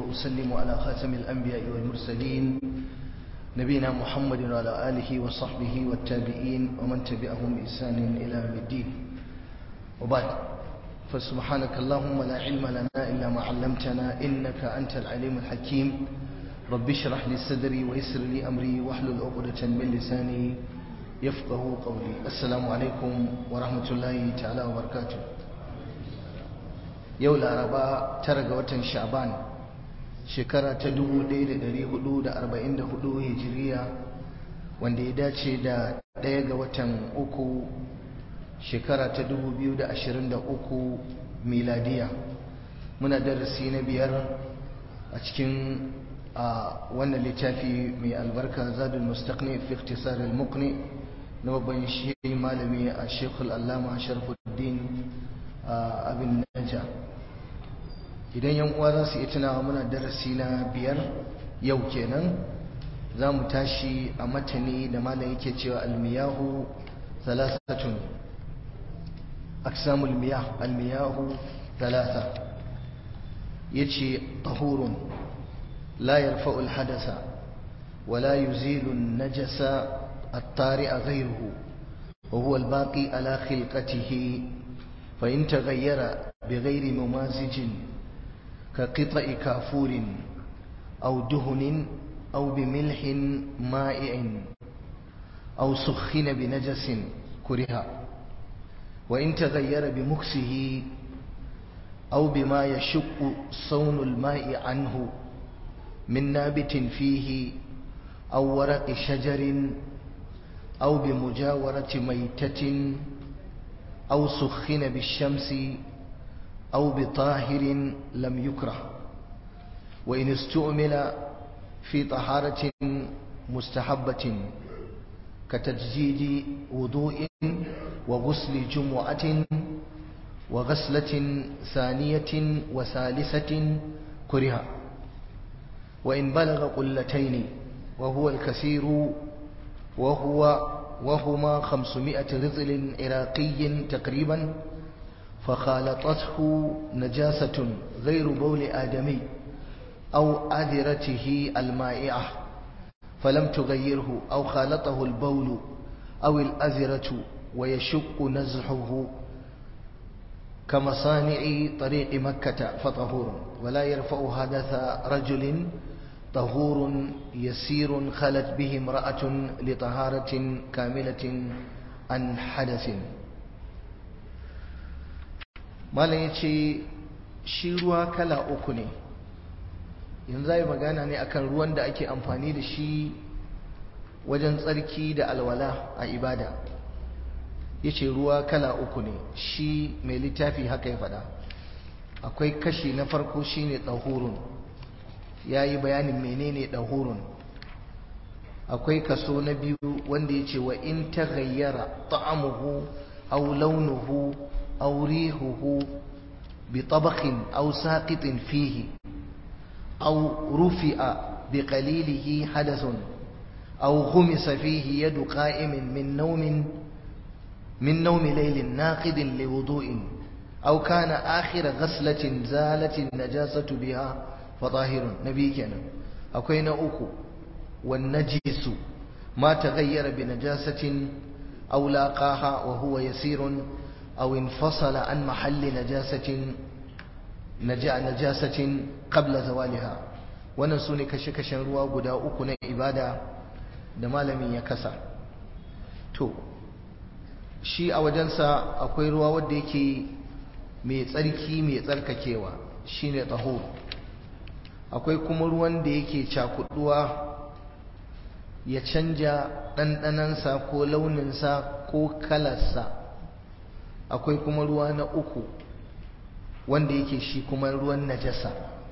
وأسلم على خاتم الأنبياء والمرسلين نبينا محمد وعلى آله وصحبه والتابعين ومن تبعهم بإحسان إلى يوم الدين وبعد فسبحانك اللهم لا علم لنا إلا ما علمتنا إنك أنت العليم الحكيم رب اشرح لي صدري ويسر لي أمري واحلل عقدة من لساني يفقه قولي السلام عليكم ورحمة الله تعالى وبركاته yau laraba tara ga watan sha'ban shekara ta 1444 hijiriya wanda ya dace da ɗaya ga watan uku shekara ta 2023 miladiya muna darasi na biyar a cikin wannan littafi mai albarka zadul mustaqni fi ikhtisar al-muqni na babban shi malami a shekul allama sharfuddin abin naja idan yan uwa za su yi tunawa muna darasi na biyar yau kenan za mu tashi a matani da malam yake cewa almiyahu salasatun aksamul miyah almiyahu salasa yace tahurun la yarfa'u alhadasa ولا يزيل النجس الطارئ غيره وهو الباقي على خلقته فإن تغير بغير ممازج كقطع كافور أو دهن أو بملح مائع أو سخن بنجس كره وإن تغير بمكسه أو بما يشق صون الماء عنه من نابت فيه أو ورق شجر أو بمجاورة ميتة أو سخن بالشمس أو بطاهر لم يكره وإن استعمل في طهارة مستحبة كتجديد وضوء وغسل جمعة وغسلة ثانية وثالثة كره وإن بلغ قلتين وهو الكثير وهو وهما خمسمائة رطل عراقي تقريبا فخالطته نجاسة غير بول آدمي أو أذرته المائعة فلم تغيره أو خالطه البول أو الأذرة ويشق نزحه كمصانع طريق مكة فطهور ولا يرفع حدث رجل طهور يسير خلت به امرأة لطهارة كاملة عن حدث malam ya ce shi ruwa kala uku ne yanzu yi magana ne akan ruwan da ake amfani da shi wajen tsarki da alwala a ibada ya ce ruwa kala uku ne shi mai littafi haka ya faɗa akwai kashi na farko shine ɗahurun ya yi bayanin menene ɗahurun akwai kaso na biyu wanda ya ce wa in ta gayyara ta'amuhu au launuhu أو ريحه بطبخ أو ساقط فيه أو رفع بقليله حدث أو غمس فيه يد قائم من نوم من نوم ليل ناقد لوضوء أو كان آخر غسلة زالت النجاسة بها فطاهر نبي كان أكوين أكو والنجس ما تغير بنجاسة أو لاقاها وهو يسير أو انفصل عن محل نجاسة نجاسة قبل زوالها wannan su ne kashe-kashen ruwa guda uku na ibada da malamin ya kasa to shi a wajensa akwai ruwa wadda yake mai tsarki mai tsarkakewa shine taho akwai kuma ruwan da yake cakuduwa ya canja ɗanɗanansa ko launinsa ko kalarsa akwai kuma ruwa na uku wanda yake shi kuma ruwan najasa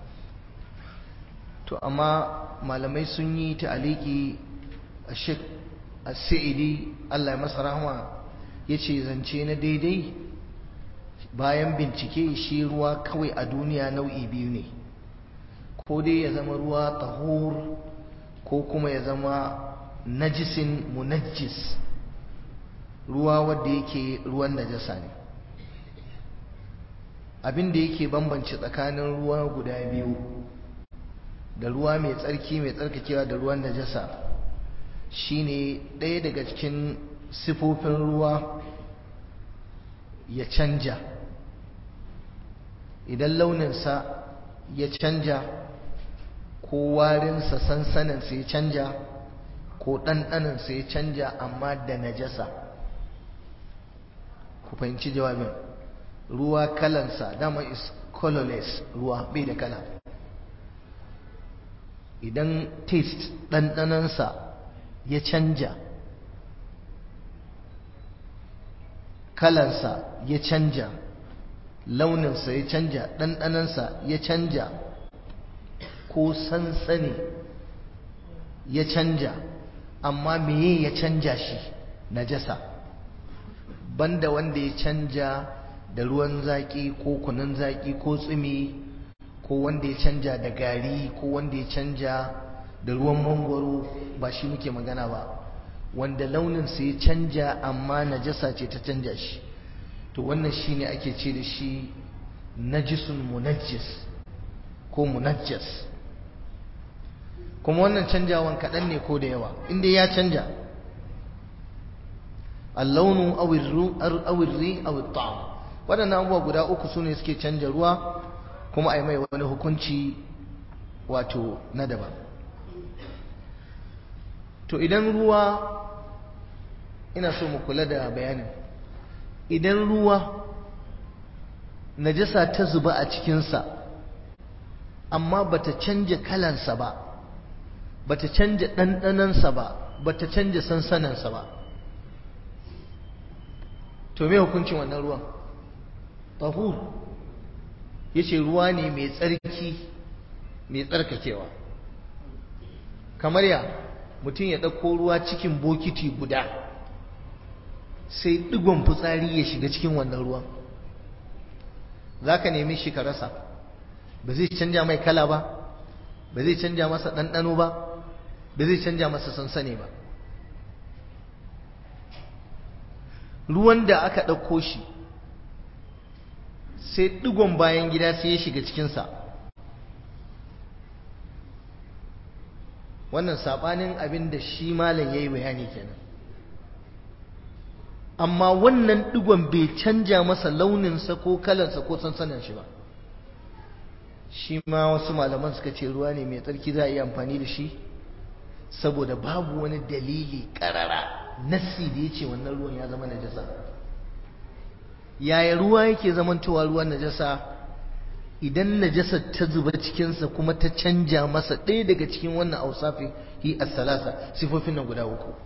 to amma malamai sun yi ta'aliki a shek as-sa'idi Allah ya masa rahama yace zance na daidai bayan bincike shi ruwa kawai a duniya nau'i biyu ne ko dai ya zama ruwa tahur ko kuma ya zama najisin munajjis ruwa wadda yake ruwan najasa ne abin da yake bambance tsakanin ruwa guda biyu da ruwa mai tsarki mai tsarkakewa da ruwan najasa shine ɗaya daga cikin sifofin ruwa ya canja idan launinsa ya canja ko warinsa sansaninsa ya canja ko ɗanɗaninsa ya canja amma da najasa ku fahimci jawabin ruwa kalansa dama is colorless ruwa bai da kala idan taste ɗanɗanansa ya canja kalansa ya canja launinsa ya canja ɗanɗanansa ya canja ko sansani ya canja amma meye ya canja shi najasa banda wanda ya canja da ruwan zaƙi ko kunun zaƙi ko tsumi ko wanda ya canja da gari ko wanda ya canja da ruwan mangwaro ba shi muke magana ba wanda launinsa ya canja amma najasa ce ta canja shi to wannan shine ake ce da shi najisun munajjis ko munajjas kuma wannan canjawan kaɗan ne ko da yawa inda ya canja allaunu awirri awittam waɗannan abubuwa guda uku su ne suke canja ruwa kuma a yi mai wani hukunci wato na daban to idan ruwa ina so mu kula da bayanin idan ruwa najasa ta zuba a cikinsa amma bata canja kalansa ba bata canja ɗanɗanansa ba bata canja sansanansa ba to me hukuncin wannan ruwan tahur yace ruwa ne mai tsarki mai tsarkakewa kamar ya mutum ya ɗauko ruwa cikin bokiti guda sai ɗigon fitsari ya shiga cikin wannan ruwan za ka nemi shi ka rasa ba zai canja mai kala ba ba zai canja masa ɗanɗano ba ba zai canja masa sansane ba ruwan da aka ɗauko shi sai ɗigon bayan gida sai ya shiga cikinsa wannan saɓanin abin da shi malam ya yi bayani kenan amma wannan ɗigon bai canja masa launinsa ko kalansa ko sansanin shi ba shi ma wasu malaman suka ce ruwa ne mai tsarki za a yi amfani da shi saboda babu wani dalili ƙarara nassi da ya ce wannan ruwan ya zama najasa yaya ruwa yake zamantowa ruwan najasa idan najasa ta zuba cikinsa kuma ta canja masa ɗaya daga cikin wannan ausafi hi as-salasa sifofin nan guda uku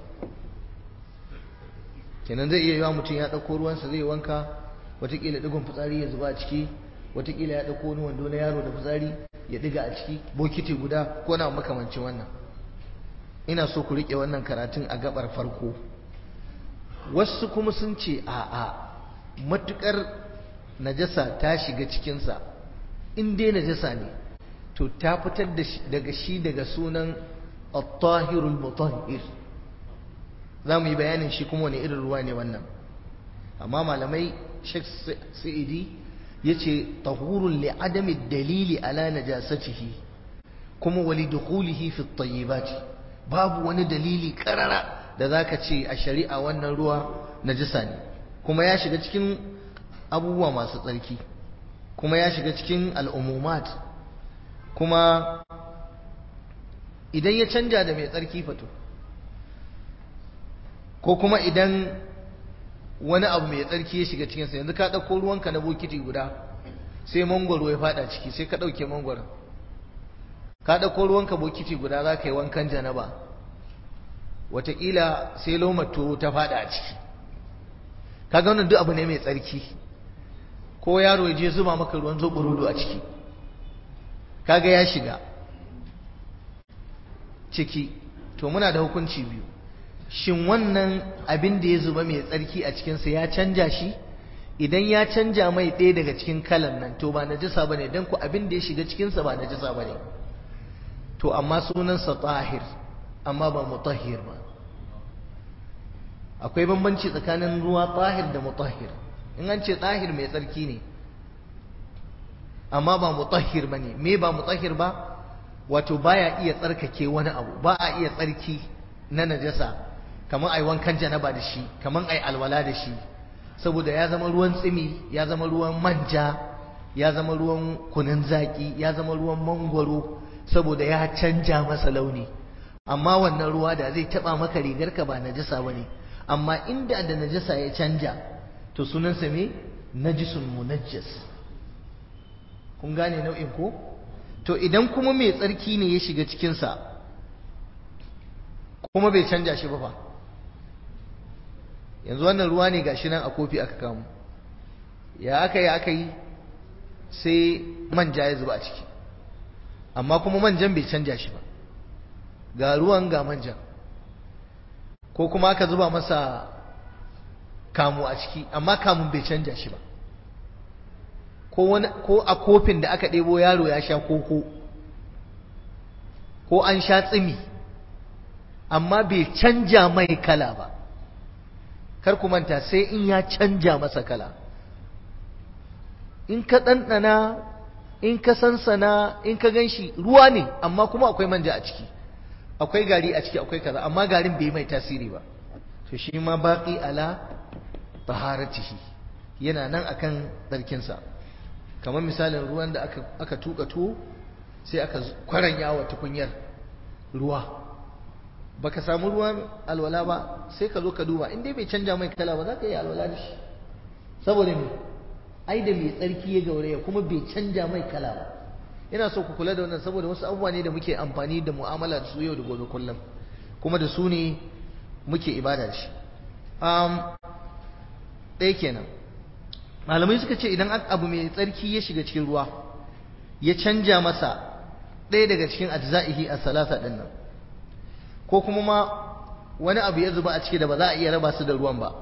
kenan zai iya yiwa mutum ya ɗauko ruwansa zai wanka watakila ɗigon fitsari ya zuba a ciki watakila ya ɗauko wani wando na yaro da fitsari ya ɗiga a ciki bokiti guda ko na makamancin wannan ina so ku riƙe wannan karatun a gabar farko wasu kuma sun ce a'a matukar najasa ta shiga cikinsa in dai najasa ne to ta fitar daga shi daga sunan at-tahirul mutahhir za mu yi bayanin shi kuma wani irin ruwa ne wannan amma malamai Sheikh Sa'idi yace tahurun li adami dalili ala najasatihi kuma wali dukhulihi fi at babu wani dalili karara da zaka ce a shari'a wannan ruwa najasa ne kuma ya shiga cikin abubuwa masu tsarki kuma ya shiga cikin al'umumat kuma idan ya canja da mai tsarki fato ko kuma idan wani abu mai tsarki ya shiga cikinsa yanzu ka ɗauko ruwanka na bokiti guda sai mangwaro ya fada ciki sai ka ɗauke mangwaron ka ɗauko ruwanka bokiti guda za ka yi wankan janaba wataƙila sai lomato ta fada a ciki kaga wannan duk abu ne mai tsarki ko yaro ya je zuba maka ruwan zoɓurudu a ciki kaga ya shiga ciki to muna da hukunci biyu shin wannan abin da ya zuba mai tsarki a cikinsa ya canja shi idan ya canja mai ɗaya daga cikin kalan nan to ba najasa bane dan ku abin da ya shiga cikinsa ba najasa bane to amma sunansa tahir amma ba mutahhir ba akwai bambanci tsakanin ruwa tahir da mutahhir in an ce tahir mai tsarki ne amma ba mutahhir bane me ba mutahhir ba wato baya iya tsarkake wani abu ba a iya tsarki na najasa kamar ai wankan janaba da shi kamar ai alwala da shi saboda ya zama ruwan tsimi ya zama ruwan manja ya zama ruwan kunun zaki ya zama ruwan mangwaro saboda ya canja masa launi amma wannan ruwa da zai taba maka rigarka ba najasa bane amma inda da najasa ya canja to sunansa me najisun munajjas kun gane nau'in ko to idan kuma mai tsarki ne ya shiga cikinsa kuma bai canja shi ba fa yanzu wannan ruwa ne gashi nan a kofi aka kamu ya aka yi aka yi sai manja ya zuba a ciki amma kuma manjan bai canja shi ba ga ruwan ga manjan ko kuma aka zuba masa kamu a ciki amma kamun bai canja shi ba ko a kofin da aka ɗebo yaro ya sha koko ko an sha tsimi amma bai canja mai kala ba kar ku manta sai in ya canja masa kala in ka ɗanɗana in ka sansana in ka gan shi ruwa ne amma kuma akwai manja a ciki akwai gari a ciki akwai kaza amma garin bai mai tasiri ba to shi ma baƙi ala taharatihi yana nan akan tsarkinsa kamar misalin ruwan da aka, aka tuka tuwo sai aka kwaranya wa tukunyar ruwa baka samu ruwan alwala ba sai ka zo ka duba in dai bai canja mai kala ba za ka yi alwala da shi saboda me ai da mai tsarki ya gauraya kuma bai canja mai kala ba ina so ku kula da wannan saboda wasu abubuwa ne da muke amfani da mu'amala da su yau da gobe kullum kuma da su ne muke ibada da shi ɗaya kenan malamai suka ce idan abu mai tsarki ya shiga cikin ruwa ya canja masa ɗaya daga cikin ajza'ihi a salasa ɗin nan ko kuma ma wani abu ya zuba a ciki da ba za a iya raba su da ruwan ba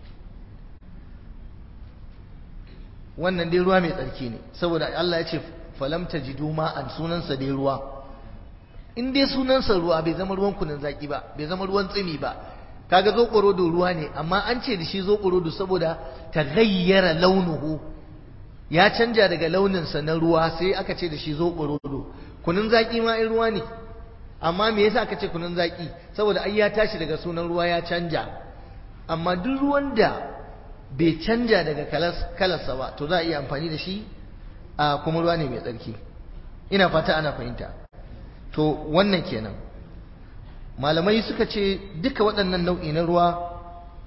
wannan dai ruwa mai tsarki ne saboda Allah ya ce falam tajidu ma'an sunansa dai ruwa in dai sunansa ruwa bai zama ruwan kunin zaki ba bai zama ruwan tsimi ba kaga zoɓorodo ruwa ne amma an ce da shi zoɓorodo saboda ta gayyara launuhu ya canja daga launinsa na ruwa sai aka ce da shi zoɓorodo kunun zaƙi ma in ruwa ne amma me yasa aka ce kunun zaƙi saboda ai ya tashi daga sunan ruwa ya canja amma duk ruwan da bai canja daga kalarsa ba to za a iya amfani da shi a kuma ruwa ne mai tsarki ina fata ana fahimta to wannan kenan malamai suka ce duka waɗannan nau'i na ruwa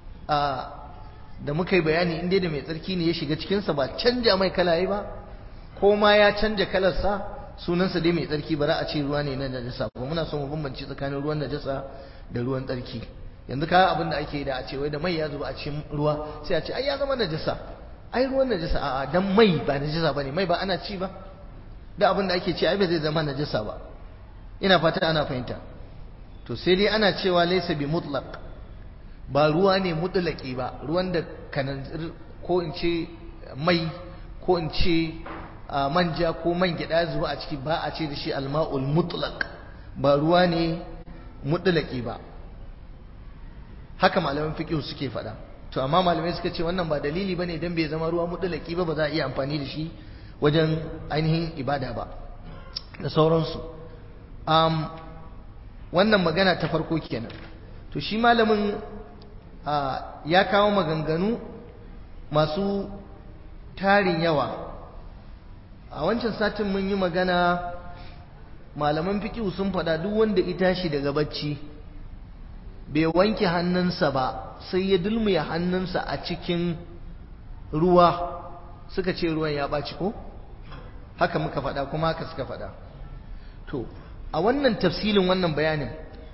da muka yi bayani inda da mai tsarki ne ya shiga cikinsa ba canja mai kalaye ba ko ma ya canja kalarsa sunansa dai mai tsarki ba za a ce ruwa ne na najasa ba muna son mu bambance tsakanin ruwan najasa da ruwan tsarki yanzu ka abin da ake da a ce wai da mai ya zuba a cikin ruwa sai a ce ai ya zama najasa ai ruwan najasa a'a dan mai ba najasa bane mai ba ana ci ba da abin da ake ce ai ba zai zama najasa ba ina fata ana fahimta to sai dai ana cewa laysa bi mutlaq ba ruwa ne mutlaqi ba ruwan da kanan ko in ce mai ko in ce manja ko man gyada zuwa a ciki ba a ce da shi alma'ul mutlaq ba ruwa ne mutlaqi ba haka malaman fiqh suke faɗa to amma malamai suka ce wannan ba dalili bane dan bai zama ruwa mutlaqi ba ba za a iya amfani da shi wajen ainihin ibada ba da sauransu um, wannan magana ta farko kenan to shi malamin ya kawo maganganu masu tarin yawa a wancan satin mun yi magana malaman fikihu sun faɗa duk wanda ita shi daga bacci bai wanke hannunsa ba sai ya dulmuya hannunsa a cikin ruwa suka ce ruwan ya ɓaci ko haka muka faɗa kuma haka suka faɗa to a wannan tafsilin wannan bayanin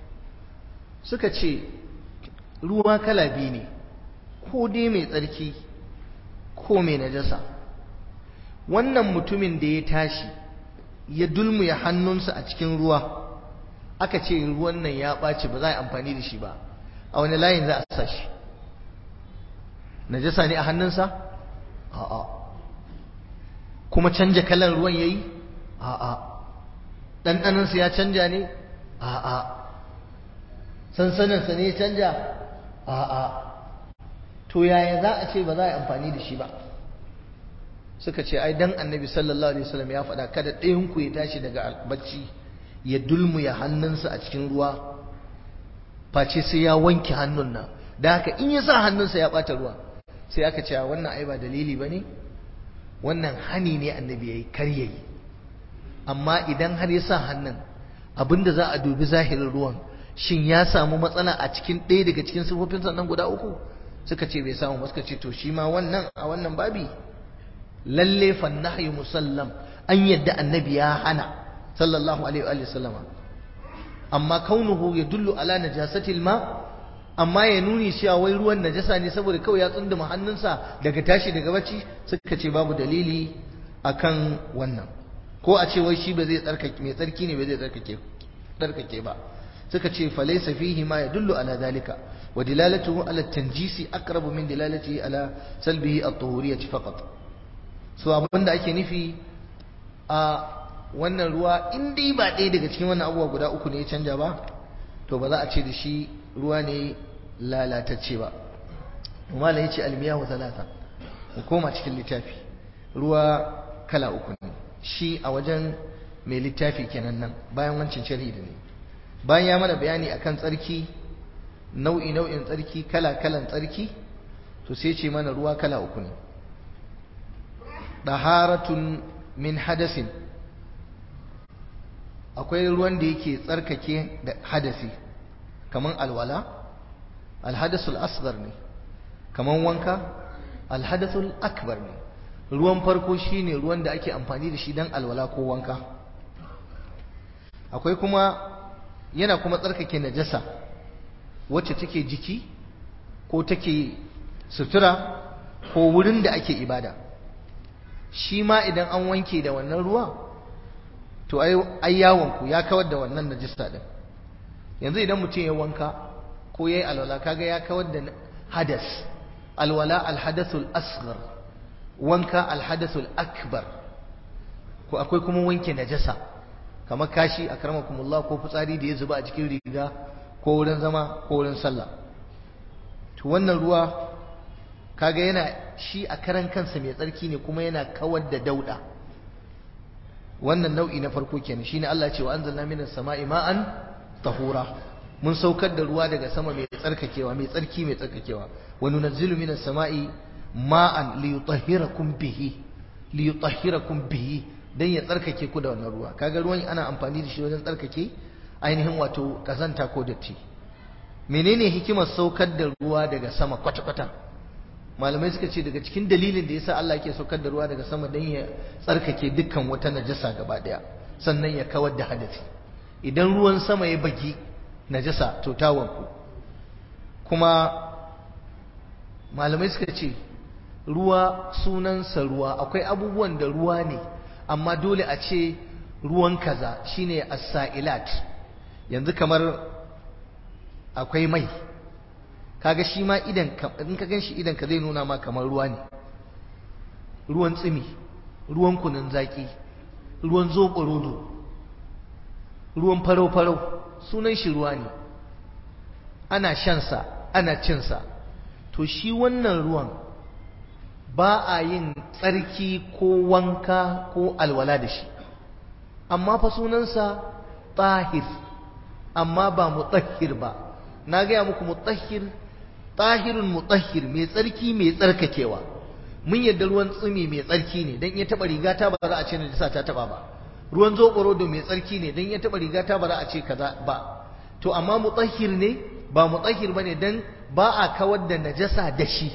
suka ce ruwa kala biyu ne ko dai mai tsarki ko mai najasa wannan mutumin da ya tashi ya dulmuya hannunsa a cikin ruwa aka ce ruwan nan ya ɓaci ba za a yi amfani da shi ba a wani layin za a sa shi najasa ne a hannunsa a'a kuma canja kalan ruwan yayi a'a ɗanɗanansa ya canja ne a'a sansaninsa ne ya canja a'a to yaya za a ce ba za a yi amfani da shi ba suka ce ai dan annabi sallallahu alaihi wasallam ya faɗa kada ɗayan ku ya tashi daga bacci ya dulmuya hannunsa a cikin ruwa face sai ya wanke hannun nan da haka in ya sa hannunsa ya ɓata ruwa sai aka ce wannan ai ba dalili ba ne wannan hani ne annabi ya yi kar ya yi amma idan har ya sa hannun abinda za a dubi zahirin ruwan shin ya samu matsala a cikin ɗaya daga cikin sifofin sannan guda uku suka ce bai samu suka ce to shi ma wannan a wannan babi lalle fa nahyu musallam an yadda annabi ya hana sallallahu alaihi wa sallama amma kaunuhu yadullu ala najasatil ma amma ya nuni cewa wai ruwan najasa ne saboda kawai ya tsunduma hannunsa daga tashi daga bacci suka ce babu dalili akan wannan ko a ce wai shi ba zai tsarkake mai tsarki ne ba zai tsarkake tsarkake ba suka ce fa laysa fihi ma yadullu ala dalika wa dilalatuhu ala tanjisi aqrabu min dilalatihi ala salbihi at-tuhuriyyah faqat so abinda ake nufi a wannan ruwa in dai ba ɗaya daga cikin wannan abubuwa guda uku ne ya canja ba to ba za a ce da shi ruwa ne lalatacce ba malam ya ce almiyahu talata mu koma cikin littafi ruwa kala uku ne shi a wajen mai littafi kenan nan bayan wancan sharhi da ne bayan ya mana bayani akan tsarki nau'i nau'in tsarki kala kalan tsarki to sai ce mana ruwa kala uku ne daharatun min hadasin akwai ruwan da yake tsarkake da hadasi kaman alwala alhadasul asghar ne kaman wanka alhadasul akbar ne ruwan farko shine ruwan da ake amfani da shi dan alwala ko wanka akwai kuma yana kuma tsarkake najasa wacce take jiki ko take sutura ko wurin da ake ibada shi ma idan an wanke da wannan ruwa to ai yawonku ya kawar da wannan najisa din yanzu idan mutum ya wanka ko yayi alwala kaga ya kawar da hadas alwala alhadathul asghar wanka alhadathul akbar ko akwai kuma wanke najasa kamar kashi akramakumullah ko fitsari da ya zuba a cikin riga ko wurin zama ko wurin sallah to wannan ruwa kaga yana shi a karan kansa mai tsarki ne kuma yana kawar da dauda wannan nau'i na farko kenan shine Allah ce wa anzalna minas sama'i ma'an tahura mun saukar da ruwa daga sama mai tsarkakewa mai tsarki mai tsarkakewa wa nunazzilu minas sama'i ma'an li yutahhirakum bihi li yutahhirakum bihi dan ya tsarkake ku da wannan ruwa kaga ruwan ana amfani da shi wajen tsarkake ainihin wato kazanta ko datti menene hikimar saukar da ruwa daga sama kwata-kwata malamai suka ce daga cikin dalilin da yasa Allah yake saukar da ruwa daga sama dan ya tsarkake dukkan wata najasa gaba daya sannan ya kawar da hadasi idan ruwan sama ya bagi najasa to ta wanku kuma malamai suka ce ruwa sunansa ruwa akwai abubuwan da ruwa ne amma dole a ce ruwan kaza shine as-sa'ilat yanzu kamar akwai mai kaga shi ma idan in ka ganshi idan ka zai nuna ma kamar ruwa ne ruwan tsimi ruwan kunun zaki ruwan zoɓo rodo ruwan farau-farau sunan shi ruwa ne ana shansa ana cinsa to shi wannan ruwan ba a yin tsarki ko wanka ko alwala da shi amma fa sunansa tahir amma ba mutahhir ba na gaya muku mutahhir tahirun mutahhir mai tsarki mai tsarkakewa mun yadda ruwan tsumi mai tsarki ne dan ya taba riga ta ba za a ce najasa ta taba ba ruwan zoɓorodo mai tsarki ne dan ya taba riga ta ba za a ce kaza ba to amma mutahhir ne ba mutahhir bane dan ba a kawar da najasa da shi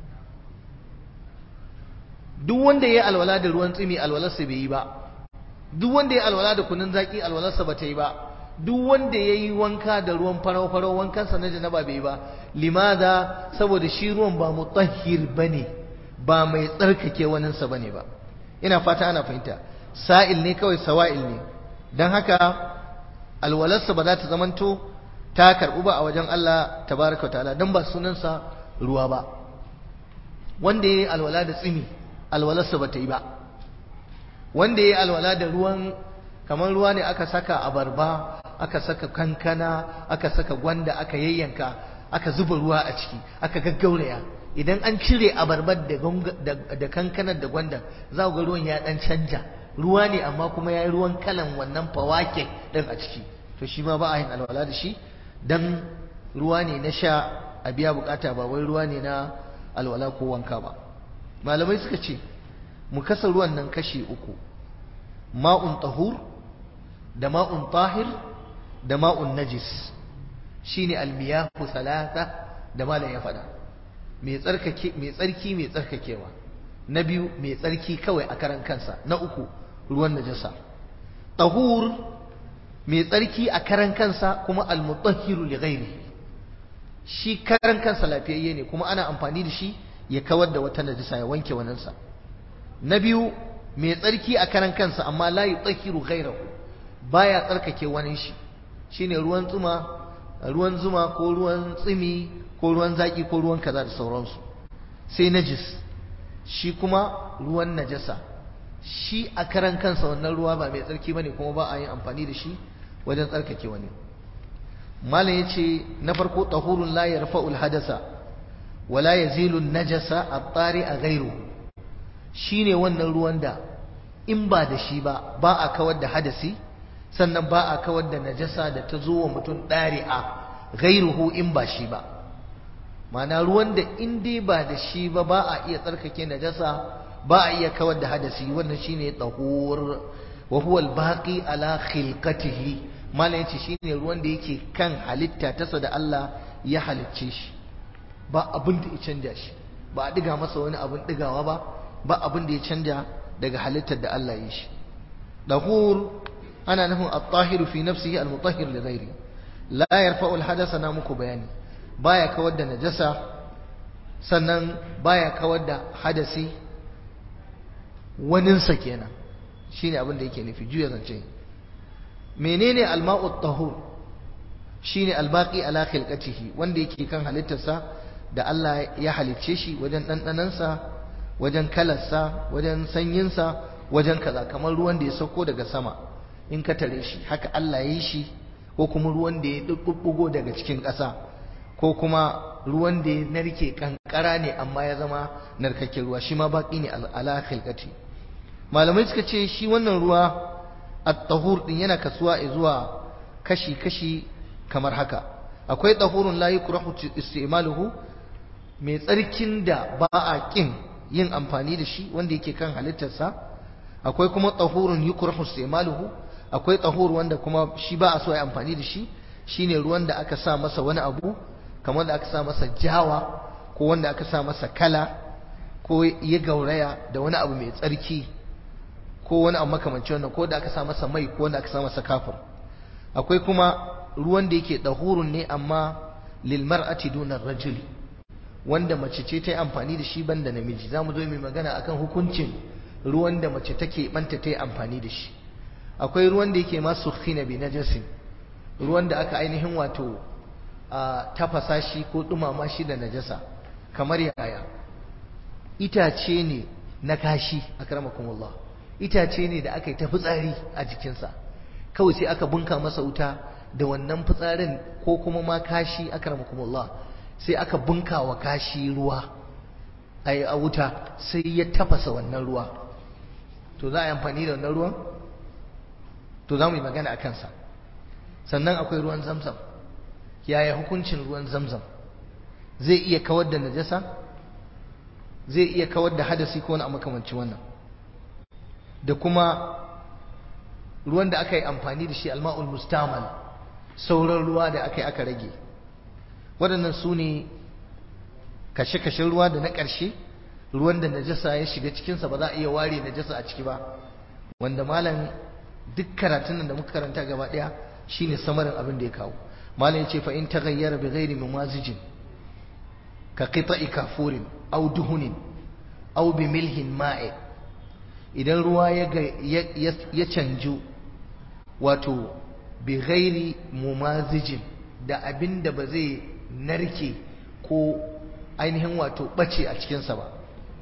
duk wanda ya alwala da ruwan tsumi alwalarsa bai yi ba duk wanda ya alwala da kunun zaki alwalarsa ba ta yi ba duk wanda ya yi wanka da ruwan farau-farau wankansa na janaba bai yi ba limada saboda shi ruwan ba mutahhir bane ba mai tsarkake waninsa bane ba ina fata ana fahimta sa'il ne kawai sawa'il ne dan haka alwalarsa ba za ta zamanto ta karbu ba a wajen Allah tabaraka wa ta'ala dan ba sunansa ruwa ba wanda ya yi alwala da tsimi alwalarsa ba ta yi ba wanda ya yi alwala da ruwan kamar ruwa ne aka saka abarba aka saka kankana aka saka gwanda aka yayyanka aka zuba ruwa a ciki aka gaggauraya idan an cire abarbar da kankanar da gwanda za ga ruwan ya dan canja ruwa ne amma kuma ya yi ruwan kalan wannan fawake ɗin a ciki to shi ma ba a yin alwala da shi dan ruwa ne na sha a biya bukata ba wai ruwa ne na alwala ko wanka ba malamai suka ce mu kasa ruwan nan kashi uku ma'un tahur da ma'un tahir da ma'un najis shine almiyahu salata da malam ya faɗa mai tsarkake mai tsarki mai tsarkakewa na biyu mai tsarki kawai a karan kansa na uku ruwan najasa tahur mai tsarki a karan kansa kuma almutahhiru li ghairihi shi karan kansa lafiyayye ne kuma ana amfani da shi ya kawar da wata najasa ya wanke waninsa na biyu mai tsarki a karan kansa amma la yutahhiru ghairahu baya tsarkake wani shi shine ruwan tsuma ruwan zuma ko ruwan tsimi ko ruwan zaki ko ruwan kaza da sauransu sai najis shi kuma ruwan najasa shi a karan kansa wannan ruwa ba mai tsarki bane kuma ba a yin amfani da shi wajen tsarkake wani malam yace na farko tahurun la yarfa'ul hadasa wala yazilu najasa at-tari a ghairu shine wannan ruwan da in ba da shi ba ba a kawar da hadasi sannan ba a kawar da najasa da ta zo wa mutum ɗari'a ghairuhu in ba shi ba ma'ana ruwan da in dai ba da shi ba ba a iya tsarkake najasa ba a iya kawar da hadasi wannan shine tahur wa huwa al-baqi ala khilqatihi malam yace shine ruwan da yake kan halitta tasa da Allah ya halicce shi ba abin da ya canja shi ba a diga masa wani abin digawa ba ba abin da ya canja daga halittar da Allah ya shi dahur ana nufin at-tahiru fi nafsihi al-mutahhir li ghairi la yarfa'u al-hadasa na muku bayani baya kawar da najasa sannan baya kawar da hadasi waninsa kenan shine abin da yake nufi juya zance menene alma'u tahur shine albaqi ala khilqatihi wanda yake kan halittarsa da Allah ya halicce shi wajen dandanansa wajen kalarsa wajen sanyinsa wajen kaza kamar ruwan da ya sauko daga sama in ka tare shi haka Allah ya yi shi ko kuma ruwan da ya dubbugo daga cikin ƙasa ko kuma ruwan da ya narke kankara ne amma ya zama narkakken ruwa shi ma baki ne ala khilqati malamai suka ce shi wannan ruwa at-tahur din yana kasuwa zuwa kashi-kashi kamar haka akwai tahurun la yukrahu istimaluhu mai tsarkin da ba a kin yin amfani da shi wanda yake kan halittarsa akwai kuma tahurun yukrahu istimaluhu akwai tahur wanda kuma shi ba a so ya amfani da shi shine ruwan da aka sa masa wani abu kamar da aka sa masa jawa ko wanda aka sa masa kala ko ya gauraya da wani abu mai tsarki ko wani abu makamancin wannan ko da aka sa masa mai ko wanda aka sa masa kafir akwai kuma ruwan da yake dahurun ne amma lil mar'ati duna rajuli wanda mace ce ta yi amfani da shi banda namiji zamu zo mai magana akan hukuncin ruwan da mace take banta ta yi amfani da shi akwai ruwan da yake masu khina bi najasin ruwan da aka ainihin wato a tafasa shi ko dumama shi da najasa kamar yaya itace ne na kashi akramakumullah itace ne da aka yi ta fitsari a jikinsa kawai sai aka bunka masa wuta da wannan fitsarin ko kuma ma kashi akramakumullah sai aka bunka wa kashi ruwa a wuta sai ya tafasa wannan ruwa to za a yi amfani da wannan ruwan to za mu yi magana a kansa sannan akwai ruwan zamzam yaya hukuncin ruwan zamzam zai iya kawar da najasa zai iya kawar da hadasi ko wani makamancin wannan da kuma ruwan da aka yi amfani da shi alma'ul mustamal sauran ruwa da aka yi aka rage waɗannan su ne kashe-kashen ruwa da na ƙarshe ruwan da najasa ya shiga cikinsa ba za a iya ware najasa a ciki ba wanda malam duk karatun nan da muka karanta gaba ɗaya shine samarin abin da ya kawo malam yace fa in taghayyara bi ghairi mumazijin ka qita'i kafurin aw duhunin aw bi milhin ma'i idan ruwa ya ya canju wato bi ghairi mumazijin da abin da ba zai narke ko ainihin wato bace a cikinsa ba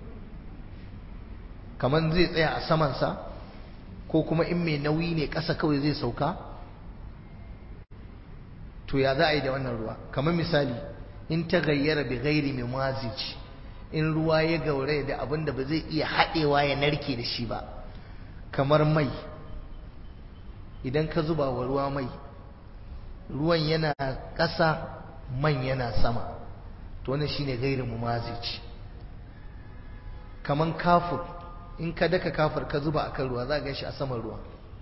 kamar zai tsaya a samansa ko kuma in mai nauyi ne ƙasa kawai zai sauka to ya za a yi da wannan ruwa kamar misali in ta gayyara bi gairi mai mazij in ruwa ya gauraya da abin da ba zai iya haɗewa ya narke da shi ba kamar mai idan ka zuba wa ruwa mai ruwan yana ƙasa man yana sama to wannan shine gairin mumazici kaman kafur in ka daka kafur ka zuba akan ruwa za ga shi a saman ruwa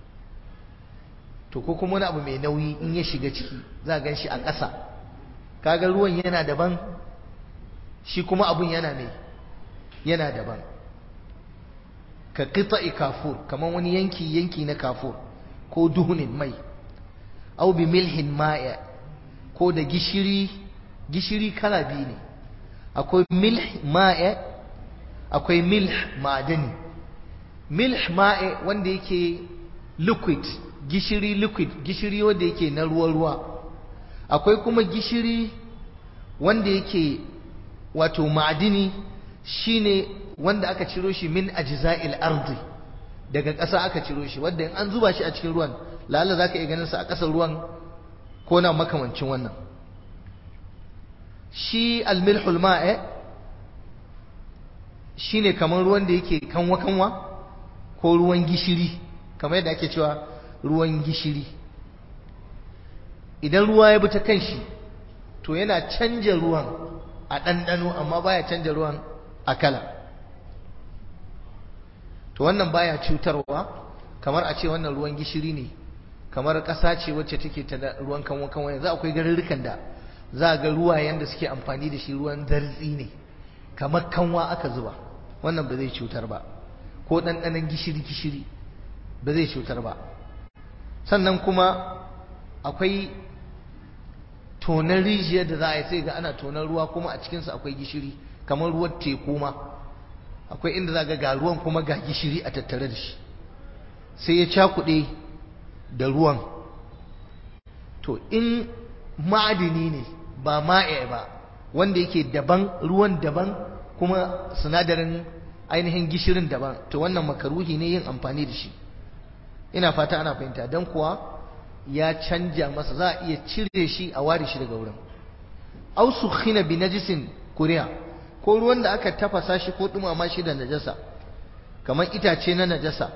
to ko kuma wani abu mai nauyi in ya shiga ciki za ga shi a ƙasa kaga ruwan yana daban shi kuma abun yana mai yana daban ka qita'i kafur kaman wani yanki yanki na kafur ko duhunin mai au bi milhin ma'a ko da gishiri gishiri kala biyu ne akwai milh ma'a akwai milh ma'adani milh ma'a wanda yake liquid gishiri liquid gishiri wanda yake na ruwa ruwa akwai kuma gishiri wanda yake wato ma'adini shine wanda aka ciro shi min ajza'il ardi daga ƙasa aka ciro shi wanda in an zuba shi a cikin ruwan lalla zaka iya ganin sa a ƙasar ruwan ko na makamancin wannan shi almilhul ma'a shine kamar ruwan da yake kanwa kanwa ko ruwan gishiri kamar yadda ake cewa ruwan gishiri idan ruwa ya bi ta kan shi to yana canja ruwan a ɗanɗano amma baya canja ruwan a kala to wannan baya cutarwa kamar a ce wannan ruwan gishiri ne kamar ƙasa ce wacce take ta ruwan kanwa kanwa yanzu akwai garurrukan da za ga ruwayen da suke amfani da shi ruwan zartsi ne kamar kanwa aka zuba wannan ba zai cutar ba ko ɗanɗanon gishiri gishiri ba zai cutar ba sannan kuma akwai tonar rijiyar da za a yi sai ga ana tonar ruwa kuma a cikinsa akwai gishiri kamar ruwan teku ma akwai inda za ga ga ruwan kuma ga gishiri a tattare da shi sai ya cakuɗe da ruwan to in ma'adini ne ba ma'e ba wanda yake daban ruwan daban kuma sinadarin ainihin gishirin daban to wannan makaruhi ne yin amfani da shi ina fata ana fahimta don kuwa ya canja masa za a iya cire shi a ware shi daga wurin au sukhina bi najisin kuriya ko ruwan da aka tafasa shi ko dumama shi da najasa kamar itace na najasa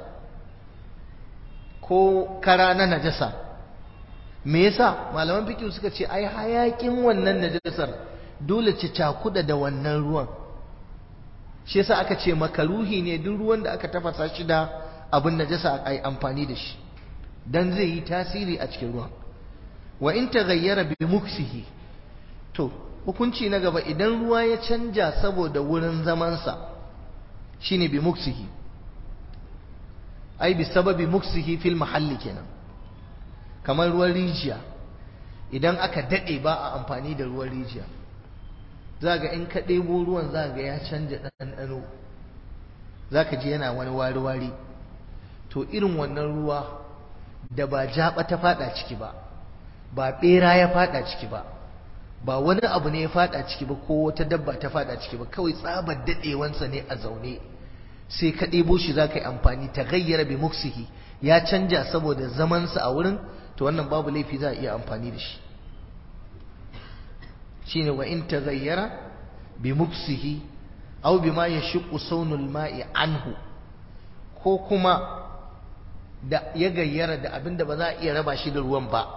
ko kara na najasa me yasa malaman fiqh suka ce ai hayakin wannan najasar dole ci cakuda da wannan ruwan shi yasa aka ce makaruhi ne duk ruwan da aka tafasa shi da abin najasa ai amfani da shi dan zai yi tasiri a cikin ruwan wa in taghayyara bi muksihi to hukunci na gaba idan ruwa ya canja saboda wurin zamansa shine bi muksihi ai bi sababi muksihi fil mahalli kenan kamar ruwan rijiya idan aka dade ba a amfani da ruwan rijiya za ga in ka ɗebo ruwan za ga ya canja ɗanɗano za ka ji yana wani wari-wari to irin wannan ruwa da ba jaɓa ta faɗa ciki ba ba ɓera ya faɗa ciki ba ba wani abu ne ya faɗa ciki ba ko wata dabba ta faɗa ciki ba kawai tsabar daɗewansa ne a zaune sai ka ɗebo shi za ka yi amfani ta gayyara bi muksihi ya canja saboda zamansa a wurin to wannan babu laifi za a iya amfani da shi shine wa in taghayyara bi muksihi aw bima yashqu sawnul ma'i anhu ko kuma da ya gayyara da abinda ba za a iya raba shi da ruwan ba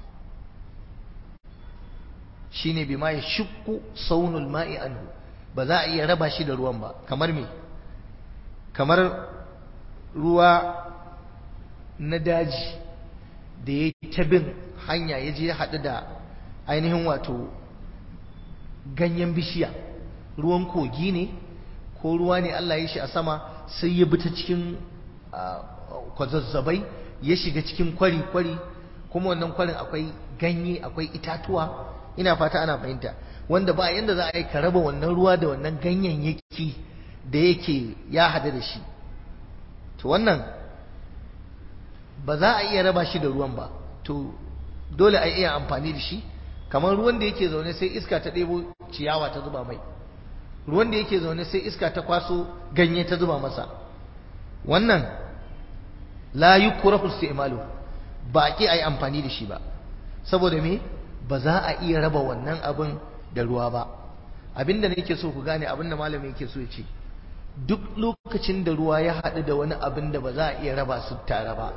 shine bima yashqu sawnul ma'i anhu ba za a iya raba shi da ruwan ba kamar me kamar ruwa na daji da ya ta bin hanya ya je haɗu da ainihin wato ganyen bishiya ruwan kogi ne ko ruwa ne Allah ya shi a sama sai ya bi ta cikin kwazazzabai ya shiga cikin kwari-kwari kuma wannan kwarin akwai ganye akwai itatuwa ina fata ana fahimta wanda ba yanda za a yi ka raba wannan ruwa da wannan ganyayyaki da yake ya hada da shi to wannan ba za a iya raba shi da ruwan ba to dole a iya amfani da shi kamar ruwan da yake zaune sai iska ta ɗebo ciyawa ta zuba mai ruwan da yake zaune sai iska ta kwaso ganye ta zuba masa wannan la yukrahu isti'malu ba ki ayi amfani da shi ba saboda me ba za a iya raba wannan abin da ruwa ba abinda nake so ku gane abinda malami yake so ya ce duk lokacin da ruwa ya haɗu da wani abin da ba za a iya raba su tare ba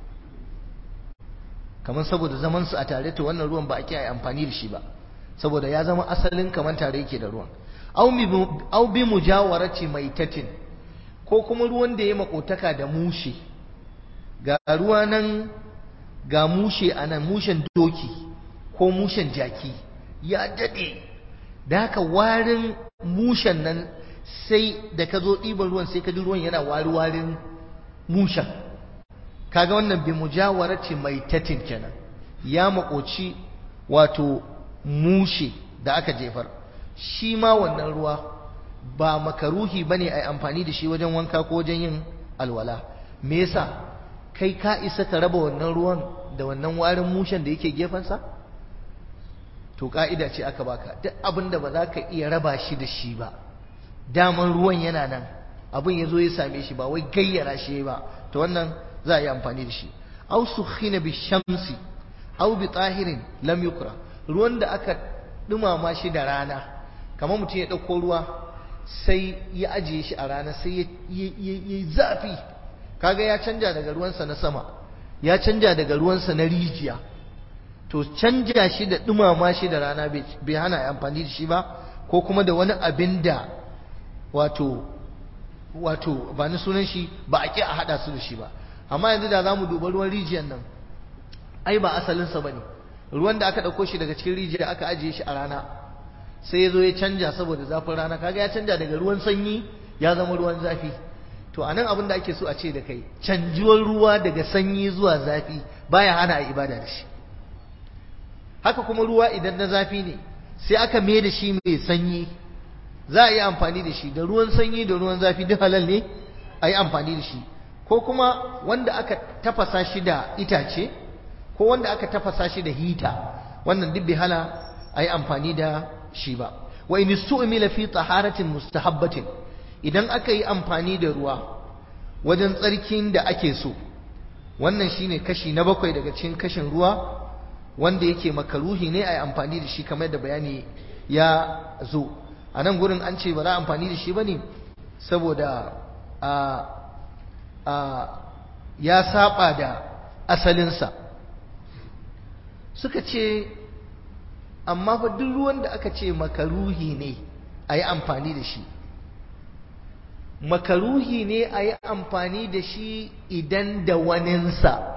kamar saboda zaman su a tare to wannan ruwan ba a kiyaye amfani da shi ba saboda ya zama asalin kamar tare yake da ruwan au bi mujawarati maitatin ko kuma ruwan da ya makotaka da mushe ga ruwa nan ga mushe a nan mushen doki ko mushen jaki ya daɗe da haka warin mushen nan sai da ka zo ɗiban ruwan sai ka ji ruwan yana wari-warin mushen kaga wannan bi mujawarati maitatin kenan ya makoci wato mushe da aka jefar shi ma wannan ruwa ba makaruhi bane ai amfani da shi wajen wanka ko wajen yin alwala me yasa kai ka isa ka raba wannan ruwan da wannan warin mushen da yake gefensa to ka'ida ce aka baka duk abin da ba za ka iya raba shi da shi ba daman ruwan yana nan abin ya zo ya same shi ba wai gayyara shi ba to wannan za a yi amfani da shi aw sukhina bi shamsi aw bi tahirin lam yukra ruwan da aka dumama shi da rana kamar mutum ya dauko ruwa sai ya ajiye shi a rana sai ya zafi kaga ya canja daga ruwansa na sama ya canja daga ruwansa na rijiya to canja shi da dumama shi da rana bai hana amfani da shi ba ko kuma da wani abin da wato wato ba ni sunan shi ba a ƙi a haɗa su da shi ba amma yanzu da za mu duba ruwan rijiyar nan ai ba asalinsa ba ne ruwan da aka ɗauko shi daga cikin rijiya aka ajiye shi a rana sai ya zo ya canja saboda zafin rana kaga ya canja daga ruwan sanyi ya zama ruwan zafi to anan abin da ake so a ce da kai canjuwar ruwa daga sanyi zuwa zafi baya hana a ibada da shi haka kuma ruwa idan na zafi ne sai aka mai da shi mai sanyi za a yi amfani da shi da ruwan sanyi da ruwan zafi duk halal ne a yi amfani da shi ko kuma wanda aka tafasa shi da itace ko wanda aka tafasa shi da hita wannan duk bai hana a yi amfani da shi ba wa in su'mila fi taharatin mustahabbatin idan aka yi amfani da ruwa wajen tsarkin da ake so wannan shine kashi na bakwai daga cikin kashin ruwa wanda yake makaruhi ne a yi amfani da shi kamar da bayani ya zo a nan gurin an ce ba za a amfani da shi ba ne saboda a a ya saba da asalinsa suka ce amma fa duk ruwan da aka ce makaruhi ne a yi amfani da shi makaruhi ne a yi amfani da shi idan da waninsa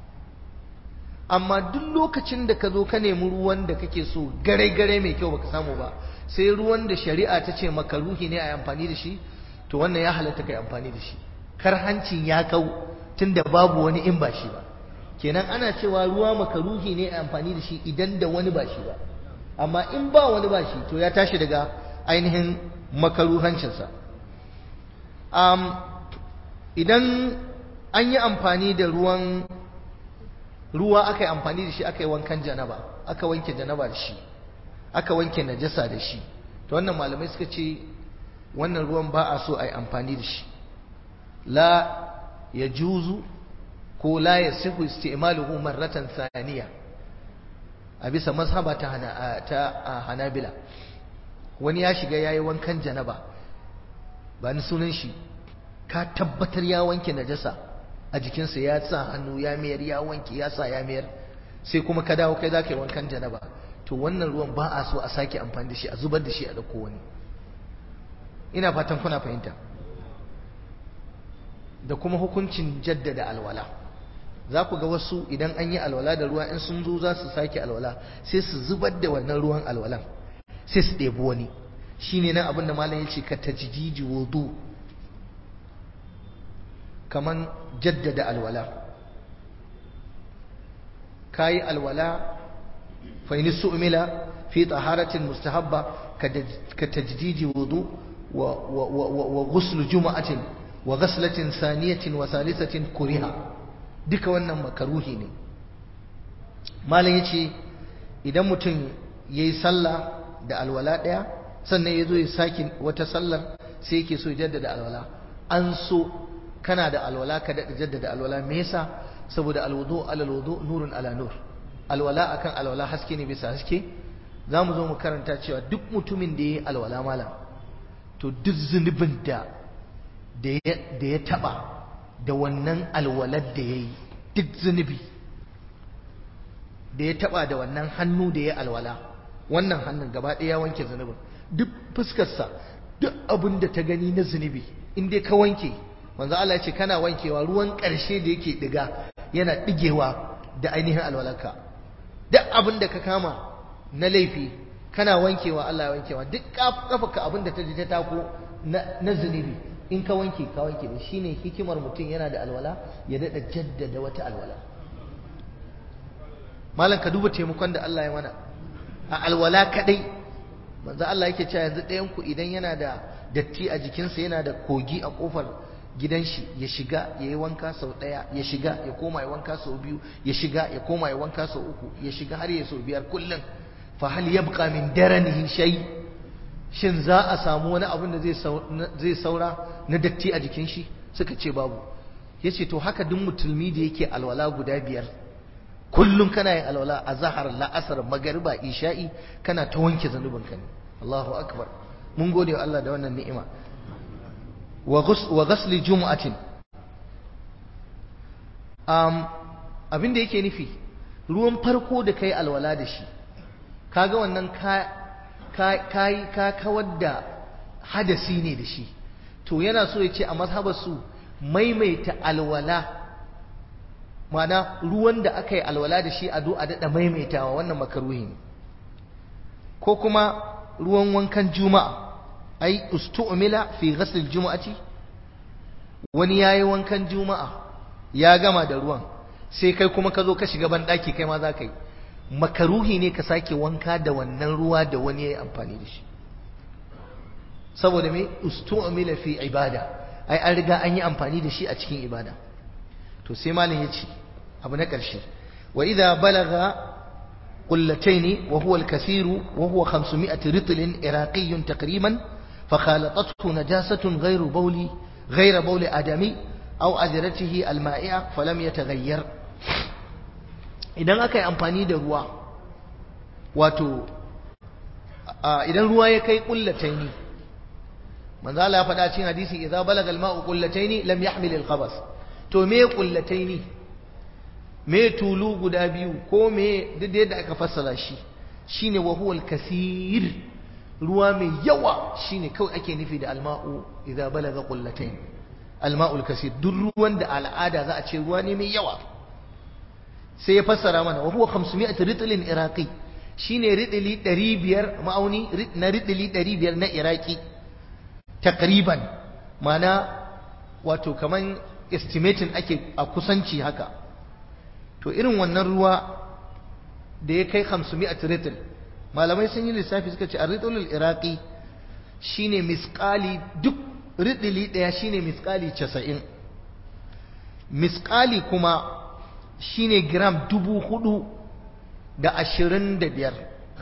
amma duk lokacin da ka zo ka nemi ruwan da kake so gare-gare mai kyau baka samu ba sai ruwan da shari'a ta ce makaruhi ne a yi amfani da shi to wannan ya halatta kai amfani da shi kar hancin ya kau tunda babu wani in ba shi ba kenan ana cewa ruwa makaruhi ne a amfani da shi idan da wani ba shi ba amma in ba wani ba shi to ya tashi daga ainihin makaruhancinsa um, idan an yi amfani da ruwan ruwa aka yi amfani da shi aka yi wankan janaba aka wanke janaba da shi aka wanke najasa da shi to wannan malamai suka ce wannan ruwan ba a so a yi amfani da shi la ya juzu ko la ya sihu isti'maluhu marratan thaniya a bisa mazhaba ta hana ta hanabila wani ya shiga yayi wankan janaba ba ni sunan shi ka tabbatar ya wanke najasa a jikinsa ya sa hannu ya mayar ya wanke ya sa ya mayar sai kuma ka dawo kai zaka yi wankan janaba to wannan ruwan ba a so a sake amfani da shi a zubar da shi a dauko wani ina fatan kuna fahimta da kuma hukuncin jaddada alwala za ku ga wasu idan an yi alwala da ruwa in sun zo za su sake alwala sai su zubar da wannan ruwan alwalan sai su ɗebi wani shine nan abin da malam ya ce ka tajdidi wudu kaman jaddada alwala kayi alwala fa in su'mila fi taharatin mustahabba ka tajdidi wudu wa wa ghusl juma'atin wa ghaslatin saniyatin wa salisatin kuriha duka wannan makaruhi ne malam yace idan mutum yayi sallah da alwala daya sannan yazo ya saki wata sallar sai yake so jaddada alwala an so kana da alwala ka daɗa jaddada alwala me yasa saboda alwudu ala alwudu nurun ala nur alwala akan alwala haske ne bisa haske za mu zo mu karanta cewa duk mutumin da ya yi alwala malam to duk zunubin da da ya taba da wannan alwalar da ya yi duk zunubi da ya taba da wannan hannu da ya alwala wannan hannun gaba ɗaya wanke zunubin duk fuskarsa duk abin da ta gani na zunubi in dai ka wanke manzo Allah ya ce kana wankewa ruwan ƙarshe da yake diga yana digewa da ainihin alwalarka duk abin da ka kama na laifi kana wankewa Allah ya wankewa duk kafarka abin da ta ji ta tako na zunubi in ka wanke ka wanke da shine hikimar mutum yana da alwala ya dada jaddada wata alwala malam ka duba taimakon da Allah ya mana a alwala kadai manzo Allah yake cewa yanzu ɗayan ku idan yana da datti a jikinsa yana da kogi a kofar gidan shi ya shiga ya yi wanka sau ɗaya ya shiga ya koma ya wanka sau biyu ya shiga ya koma ya wanka sau uku ya shiga har ya sau biyar kullum fa hal yabqa min daranihi shay shin za a samu wani abin da zai saura na datti a jikin shi suka ce babu yace to haka duk musulmi da yake alwala guda biyar kullum kana yin alwala a zahar la'asar magariba isha'i kana ta wanke zanubinka ne Allahu akbar mun gode wa Allah da wannan ni'ima wa ghasli jumu'atin um, abin da yake nufi ruwan farko da kai alwala da shi kaga wannan ka ka ka kawar da hadasi ne da shi to yana so ya ce a mazhabar su maimaita alwala mana ruwan da aka yi alwala da shi a do a daɗa maimaitawa wannan makaruhi ne ko kuma ruwan wankan juma'a ai ustu'mila fi ghasl juma'ati wani yayi wankan juma'a ya gama da ruwan sai kai kuma ka zo ka shiga ban daki kai ma za ka yi makaruhi ne ka sake wanka da wannan ruwa da wani yayi amfani da shi saboda me ustu'mila fi ibada ai an riga an yi amfani da shi a cikin ibada to sai malam yace abu na ƙarshe wa idza balaga قلتين وهو الكثير وهو خمسمائة رطل عراقي تقريبا فخالطته نجاسة غير بول غير بول آدمي أو أذرته المائعة فلم يتغير idan aka yi amfani da ruwa wato idan ruwa ya kai kullataini manzo Allah ya faɗa cikin hadisi idza balaga al-ma'u kullataini lam yahmil al-khabas to me kullataini me tulu guda biyu ko me duk da yadda aka fassara shi shine wa huwal kasir ruwa mai yawa shine kawai ake nufi da alma'u idza balaga qullatayn alma'ul kasir duk ruwan da al'ada za a ce ruwa ne mai yawa sai ya fassara mana wa huwa 500 ritlin iraqi shine ridili 500 ma'auni na ridili 500 na iraki takriban mana wato kaman estimating ake a kusanci haka to irin wannan ruwa da ya kai 500 ritl malamai sun yi lissafi suka ce ar-ritlul iraqi shine misqali duk ridili daya shine misqali 90 misqali kuma shine gram dubu hudu da ashirin da biyar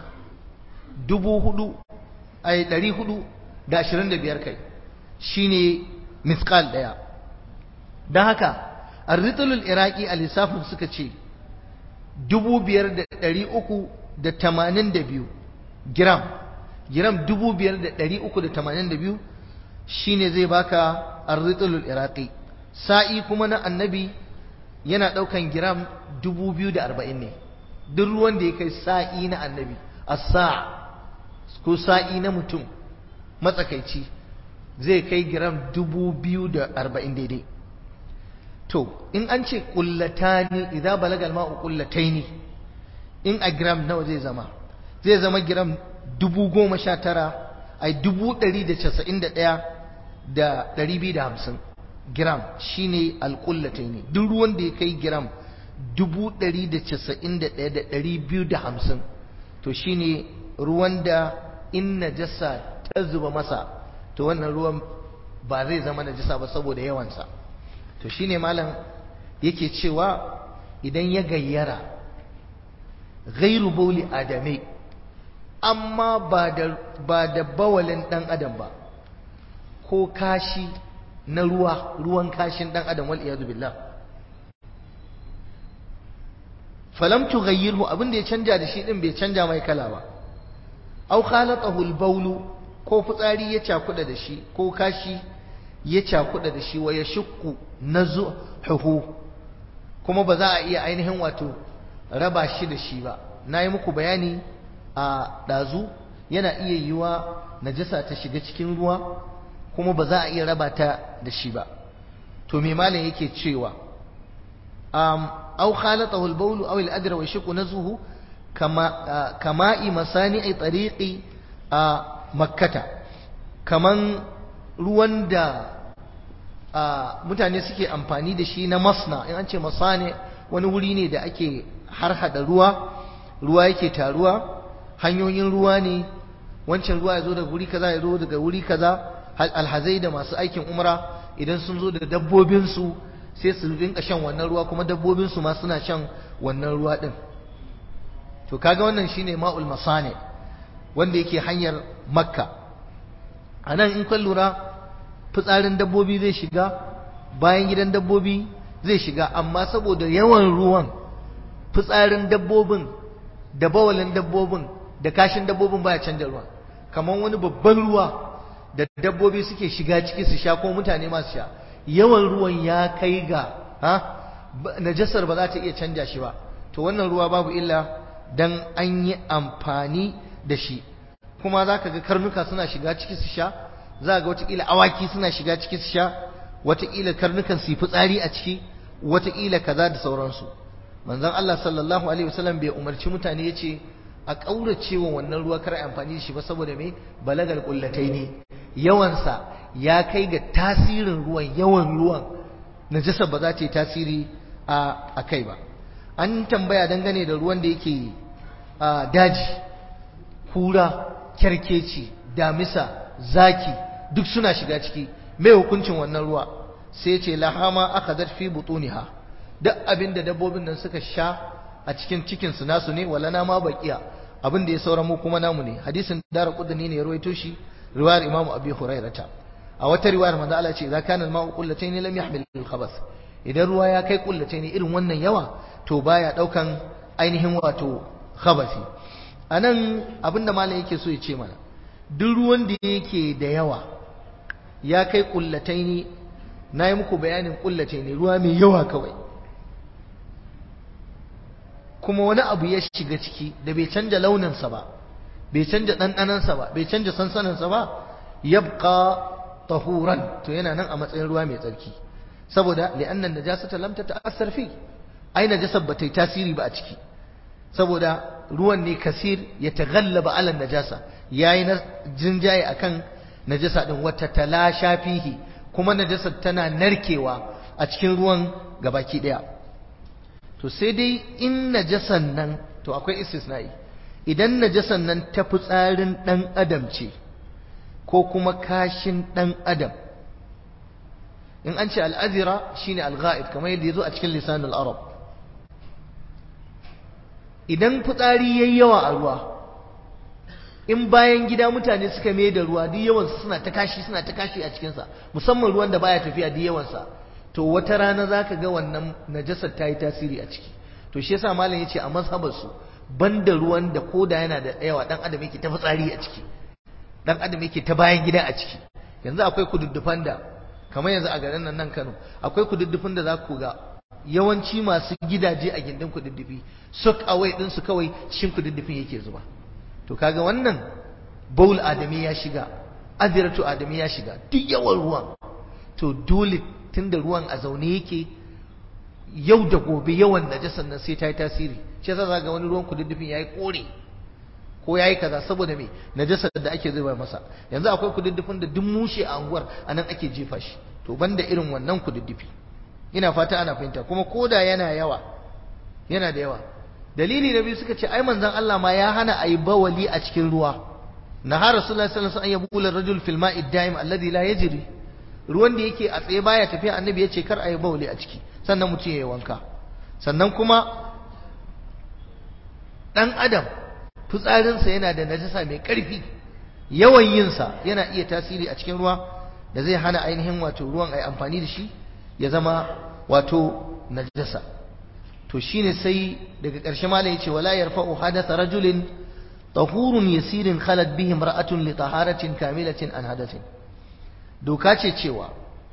dubu hudu ai ɗari hudu da ashirin da biyar kai shine misqal ɗaya don haka arritulul iraki a lissafin suka ce dubu biyar da ɗari uku da tamanin da biyu gram gram dubu biyar da ɗari uku da tamanin da biyu shine zai baka arritulul iraki sa'i kuma na annabi yana ɗaukan gram dubu biyu da arba'in ne duk ruwan da ya kai sa'i na annabi a sa ko sa'i na mutum matsakaici zai kai gram dubu biyu da arba'in daidai to in an ce ƙullatani idan balagal ma'u ƙullataini in a gram nawa zai zama zai zama gram dubu goma sha tara ai dubu ɗari da casa'in da ɗaya da ɗari biyu da hamsin gram shine alƙullataini duk ruwan da ya kai gram dubu ɗari da casa'in da ɗaya da ɗari biyu da hamsin to shine ruwan da in najasa ta zuba masa to wannan ruwan ba zai zama najasa ba saboda yawansa to shine malam yake cewa idan ya gayyara gairu bauli adame amma ba da ba da bawalin dan adam ba ko kashi na ruwa ruwan kashin dan adam wal iyadu billah falam tughayyirhu abin da ya canja da shi din bai canja mai kala ba aw khalatahu al ko fitsari ya cakuda da shi ko kashi ya cakuɗa da shi wa ya shukku na zuhuhu kuma ba za a iya ainihin wato raba shi da shi ba na yi muku bayani a ɗazu yana iya yiwa najasa ta shiga cikin ruwa kuma ba za a iya raba ta da shi ba to me malam yake cewa um, aw khalatahu al-bawl aw al-adra wa yashqu nazuhu kama kama'i masani'i tariqi a makkata kaman ruwan da mutane suke amfani da shi na masna in an ce masane wani wuri ne da ake harhada ruwa ruwa yake taruwa hanyoyin ruwa ne wancan ruwa ya zo daga wuri kaza ya zo daga wuri kaza alhazai da masu aikin umra idan sun zo da dabbobinsu sai su rinka shan wannan ruwa kuma dabbobinsu ma suna shan wannan ruwa din to kaga wannan shine ma'ul masane wanda yake hanyar makka a nan in kan lura fitsarin dabbobi zai shiga bayan gidan dabbobi zai shiga amma saboda yawan ruwan fitsarin dabbobin da bawalin dabbobin da kashin dabbobin baya canja ruwa kamar wani babban ruwa da dabbobi suke shiga ciki su sha ko mutane masu sha yawan ruwan ya kai ga ha najasar ba za ta iya canja shi ba to wannan ruwa babu illa dan an yi amfani da shi kuma za ka ga karnuka suna shiga ciki su sha za ga watakila awaki suna shiga ciki su sha watakila karnukan su yi fitsari a ciki watakila kaza da sauransu manzon Allah sallallahu alaihi wasallam bai umarci mutane ya ce a ƙaurace wa wannan ruwa kar amfani da shi ba saboda me balagal kullatai ne yawansa ya kai ga tasirin ruwan yawan ruwan najasa ba za ta yi tasiri a kai ba an tambaya dangane da ruwan da yake daji kura kyarkeci damisa zaki duk suna shiga ciki mai hukuncin wannan ruwa sai ce lahama aka zarfi butuniha duk abin da dabbobin nan suka sha a cikin cikin su nasu ne wala na ma baqiya abin da ya saura mu kuma namu ne hadisin dara qudni ne ya rawaito shi riwayar imamu abi hurairata a wata riwayar manzo Allah ce idza kana al-ma'u qullatayn lam yahmil al-khabath idan ruwa ya kai qullatayn irin wannan yawa to baya daukan ainihin wato khabathi anan abinda malam yake so ya ce mana duk ruwan da yake da yawa ya kai qullatayn na yi muku bayanin qullatayn ruwa mai yawa kawai kuma wani abu ya shiga ciki da bai canja launinsa ba bai canja ɗanɗanansa ba bai canja sansaninsa ba yabqa tahuran to yana nan a matsayin ruwa mai tsarki saboda li'annan najasata lam tata'assar fi ai najasar ba ta yi tasiri ba a ciki saboda ruwan ne kasir ya taghallaba ala najasa yayi na jinjaye akan najasa din wata talasha fihi kuma najasar tana narkewa a cikin ruwan gabaki daya to sai dai in najasan nan to akwai istisna'i idan najasan nan ta fitsarin dan adam ce ko kuma kashin dan adam in an ce al'azira shine al-ghaib kamar yadda yazo a cikin lisanul arab idan fitsari yayi yawa a ruwa in bayan gida mutane suka mai da ruwa duk yawan suna ta kashi suna ta kashi a cikin sa musamman ruwan da baya tafiya duk yawan sa to wata rana zaka ga wannan najasar ta yi tasiri a ciki to shi yasa malam yace a mazhabar su banda ruwan da koda yana da yawa dan adam yake ta fitsari a ciki dan adam yake ta bayan gida a ciki yanzu akwai kududdufan da kamar yanzu a garin nan nan Kano akwai kududdufin da za ku ga yawanci masu gidaje a gindin kududdufi sok away din su kawai shin kududdufin yake zuba to kaga wannan baul adami ya shiga adiratu adami ya shiga duk yawan ruwan to dole tunda ruwan a zaune yake yau da gobe yawan najasan nan sai ta yi tasiri shi yasa za ga wani ruwan kududdufin yayi kore ko yayi kaza saboda me najasar da ake zuba masa yanzu akwai kududdufin da duk mushe a anguwar anan ake jefa shi to banda irin wannan kududdufi ina fata ana fahimta kuma koda yana yawa yana da yawa dalili na biyu suka ce ai manzon Allah ma ya hana ayi bawali a cikin ruwa naha rasulullahi sallallahu alaihi wasallam an yabula rajul fil ma'i daim alladhi la yajri ruwan da yake a tsaye baya tafiya annabi ya ce kar ayi bawali a ciki sannan mutum ya yi wanka sannan kuma dan adam fitsarinsa yana da najasa mai ƙarfi yawan yinsa yana iya tasiri a cikin ruwa da zai hana ainihin wato ruwan a yi amfani da shi ya zama wato najasa to shine sai daga ƙarshe malam yace wala yarfa'u hadatha rajulin tahurun yasirin khalat bihi imra'atun li taharatin kamilatin an hadathin doka ce cewa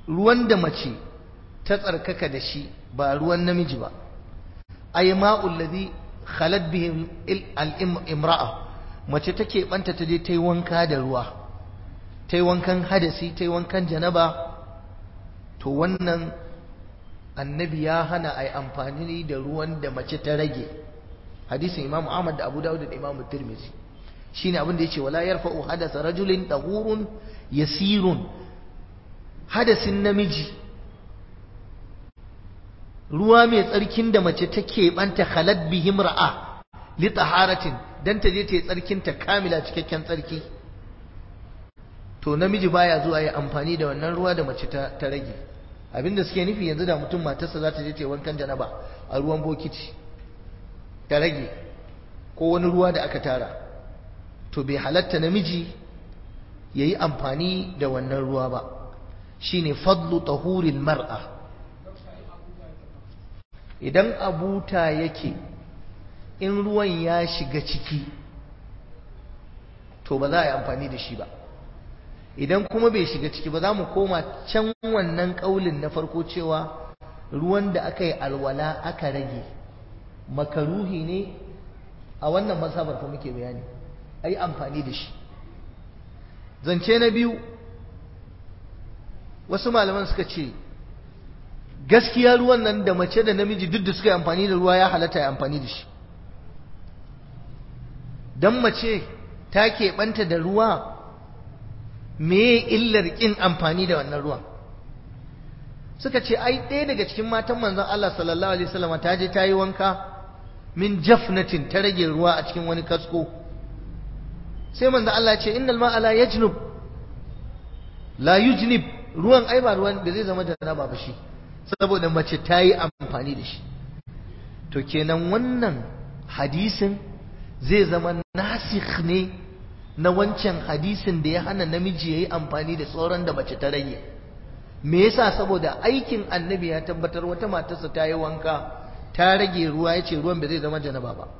ruwan da mace ta tsarkaka da shi ba ruwan namiji ba ay ma'ul ladhi khalat bihi al-imra'a mace take banta ta je ta yi wanka da ruwa ta yi wankan hadasi ta yi wankan janaba to wannan annabi ya hana a yi amfani da ruwan da mace ta rage hadisin imam ahmad da abu dawud da imam tirmidhi shine abin da yace wala yarfa'u hadatha rajulin tahurun yasirun hadasin namiji ruwa mai tsarkin da mace take banta khalat bihim ra'a li taharatin dan ta je ta yi tsarkin ta kamila cikakken tsarki to namiji baya zuwa ya amfani da wannan ruwa da mace ta, ta rage abinda suke nufi yanzu da mutum matarsa za ta je ta yi wankan janaba a ruwan bokiti ta rage ko wani ruwa da aka tara to bai halatta namiji ya yi amfani da wannan ruwa ba shine fadlu tahuril mar'a idan abuta yake in ruwan ya shiga ciki to ba za a yi amfani da shi ba idan kuma bai shiga ciki ba za mu koma can wannan ƙaulin na farko cewa ruwan da aka yi alwala aka rage makaruhi ne a wannan mazhabar fa muke bayani a yi amfani da shi zance na biyu wasu malaman suka ce gaskiya ruwan nan da mace da namiji duk da suka yi amfani da ruwa ya halatta ya amfani da shi don mace ta keɓanta da ruwa me illar ƙin amfani da wannan ruwan suka ce ai ɗaya daga cikin matan manzon Allah sallallahu alaihi wasallam ta je ta yi wanka min jafnatin ta rage ruwa a cikin wani kasko sai manzon Allah ce innal ma'a la yajnub la yujnib ruwan ai ba ruwan da zai zama da na ba shi saboda mace ta yi amfani da shi to kenan wannan hadisin zai zama nasikh ne na wancan hadisin da ya hana namiji ya yi amfani da tsoron da mace ta rage me yasa saboda aikin annabi ya tabbatar wata matarsa ta yi wanka ta rage ruwa ya ce ruwan ba zai zama janaba ba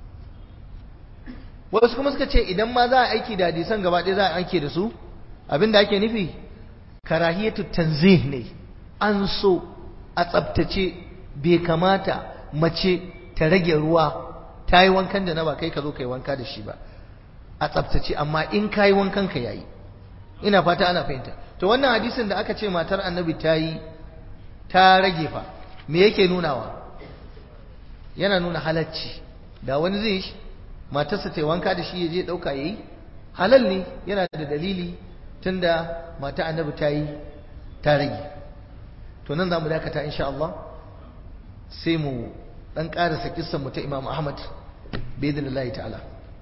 wasu kuma suka ce idan ma za a aiki da hadisan gaba ɗaya za a aiki da su abin da ake nufi karahiyatu tanzih ne an so a tsabtace bai kamata mace ta rage ruwa ta yi wankan da na ba kai ka zo ka yi wanka da shi ba a tsabtace amma in ka yi wankan ka yayi ina fata ana fahimta to wannan hadisin da aka ce matar annabi ta yi ta rage fa me yake nunawa yana nuna halacci da wani zai shi matarsa ta yi wanka da shi ya je ɗauka ya yi halal ne yana da dalili tunda mata annabi ta yi ta rage to nan za mu dakata insha Allah sai mu dan karasa kissan mu ta Imam Ahmad biidhnillahi ta'ala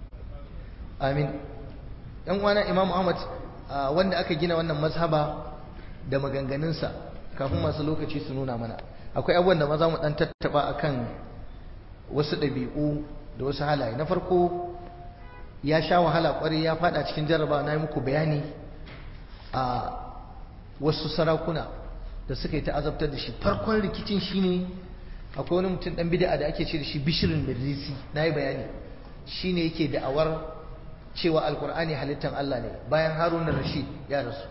amin dan uwana Imam Ahmad wanda aka gina wannan mazhaba da maganganunsa kafin masu lokaci su nuna mana akwai abubuwan da maza mu dan tattaba akan wasu ɗabi'u da wasu halaye na farko ya sha wahala kwarai ya fada cikin jarraba na yi muku bayani a wasu sarakuna da suka yi ta azabtar da shi farkon rikicin shine akwai wani mutum dan bid'a da ake ce da shi bishirin mirrisi na yi bayani shine yake da'awar cewa alkur'ani halittar Allah ne bayan harun rashid ya rasu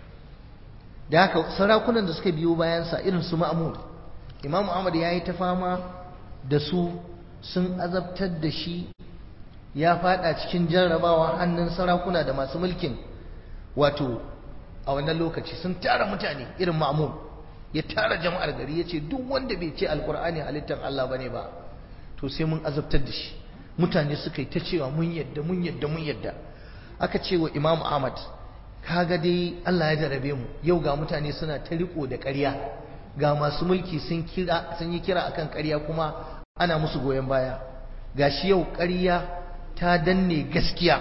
da haka sarakunan da suka biyo bayansa irin su ma'amud imamu ahmad ya yi ta fama da su sun azabtar da shi ya fada cikin jarrabawa hannun sarakuna da masu mulkin wato a wannan lokaci sun tara mutane irin ma'amun ya tara jama'ar gari ya ce duk wanda bai ce alkur'ani halittar Allah bane ba to sai mun azabtar da shi mutane suka yi ta cewa mun yadda mun yadda mun yadda aka ce wa imam ahmad kaga dai Allah ya jarabe mu yau ga mutane suna ta riko da ƙarya ga masu mulki sun kira sun yi kira akan ƙarya kuma ana musu goyon baya gashi yau ƙarya ta danne gaskiya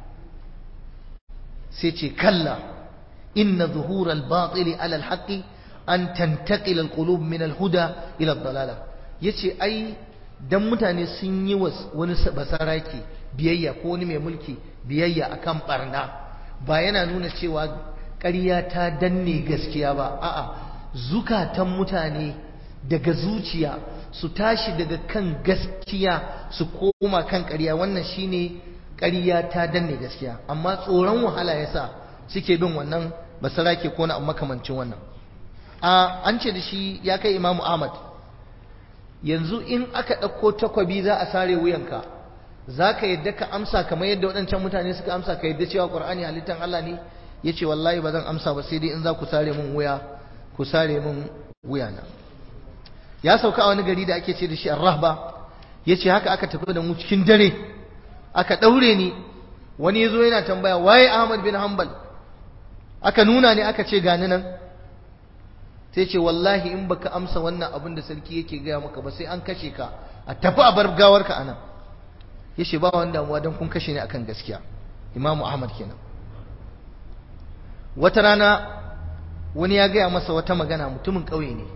sai ce kalla inna zuhura al-batili ala al-haqqi an tantaqila al-qulub min al-huda ila ad-dalala yace ai dan mutane sun yi wani basaraki biyayya ko wani mai mulki biyayya akan barna ba yana nuna cewa ƙarya ta danne gaskiya ba a'a zukatan mutane daga zuciya su tashi daga kan gaskiya su koma kan ƙarya wannan shine ƙarya ta danne gaskiya amma tsoron wahala yasa suke bin wannan basarake ko na makamancin wannan a an ce da shi ya kai imamu ahmad yanzu in aka ɗauko takwabi za a sare wuyanka za ka yadda ka amsa kamar yadda waɗancan mutane suka amsa ka yadda cewa ƙur'ani halittar Allah ne ya ce wallahi ba zan amsa ba sai dai in za ku sare min wuya ku sare min wuyana ya sauka a wani gari da ake ce da shi arrahba ya ce haka aka tafi da mu cikin dare aka ɗaure ni wani ya zo yana tambaya waye ahmad bin hanbal aka nuna ne aka ce gani nan sai ce wallahi in baka amsa wannan abin da sarki yake gaya maka ba sai an kashe ka a tafi a bar gawarka a nan ya ce ba wani damuwa don kun kashe ni akan gaskiya imamu ahmad kenan wata rana wani ya gaya masa wata magana mutumin ƙauye ne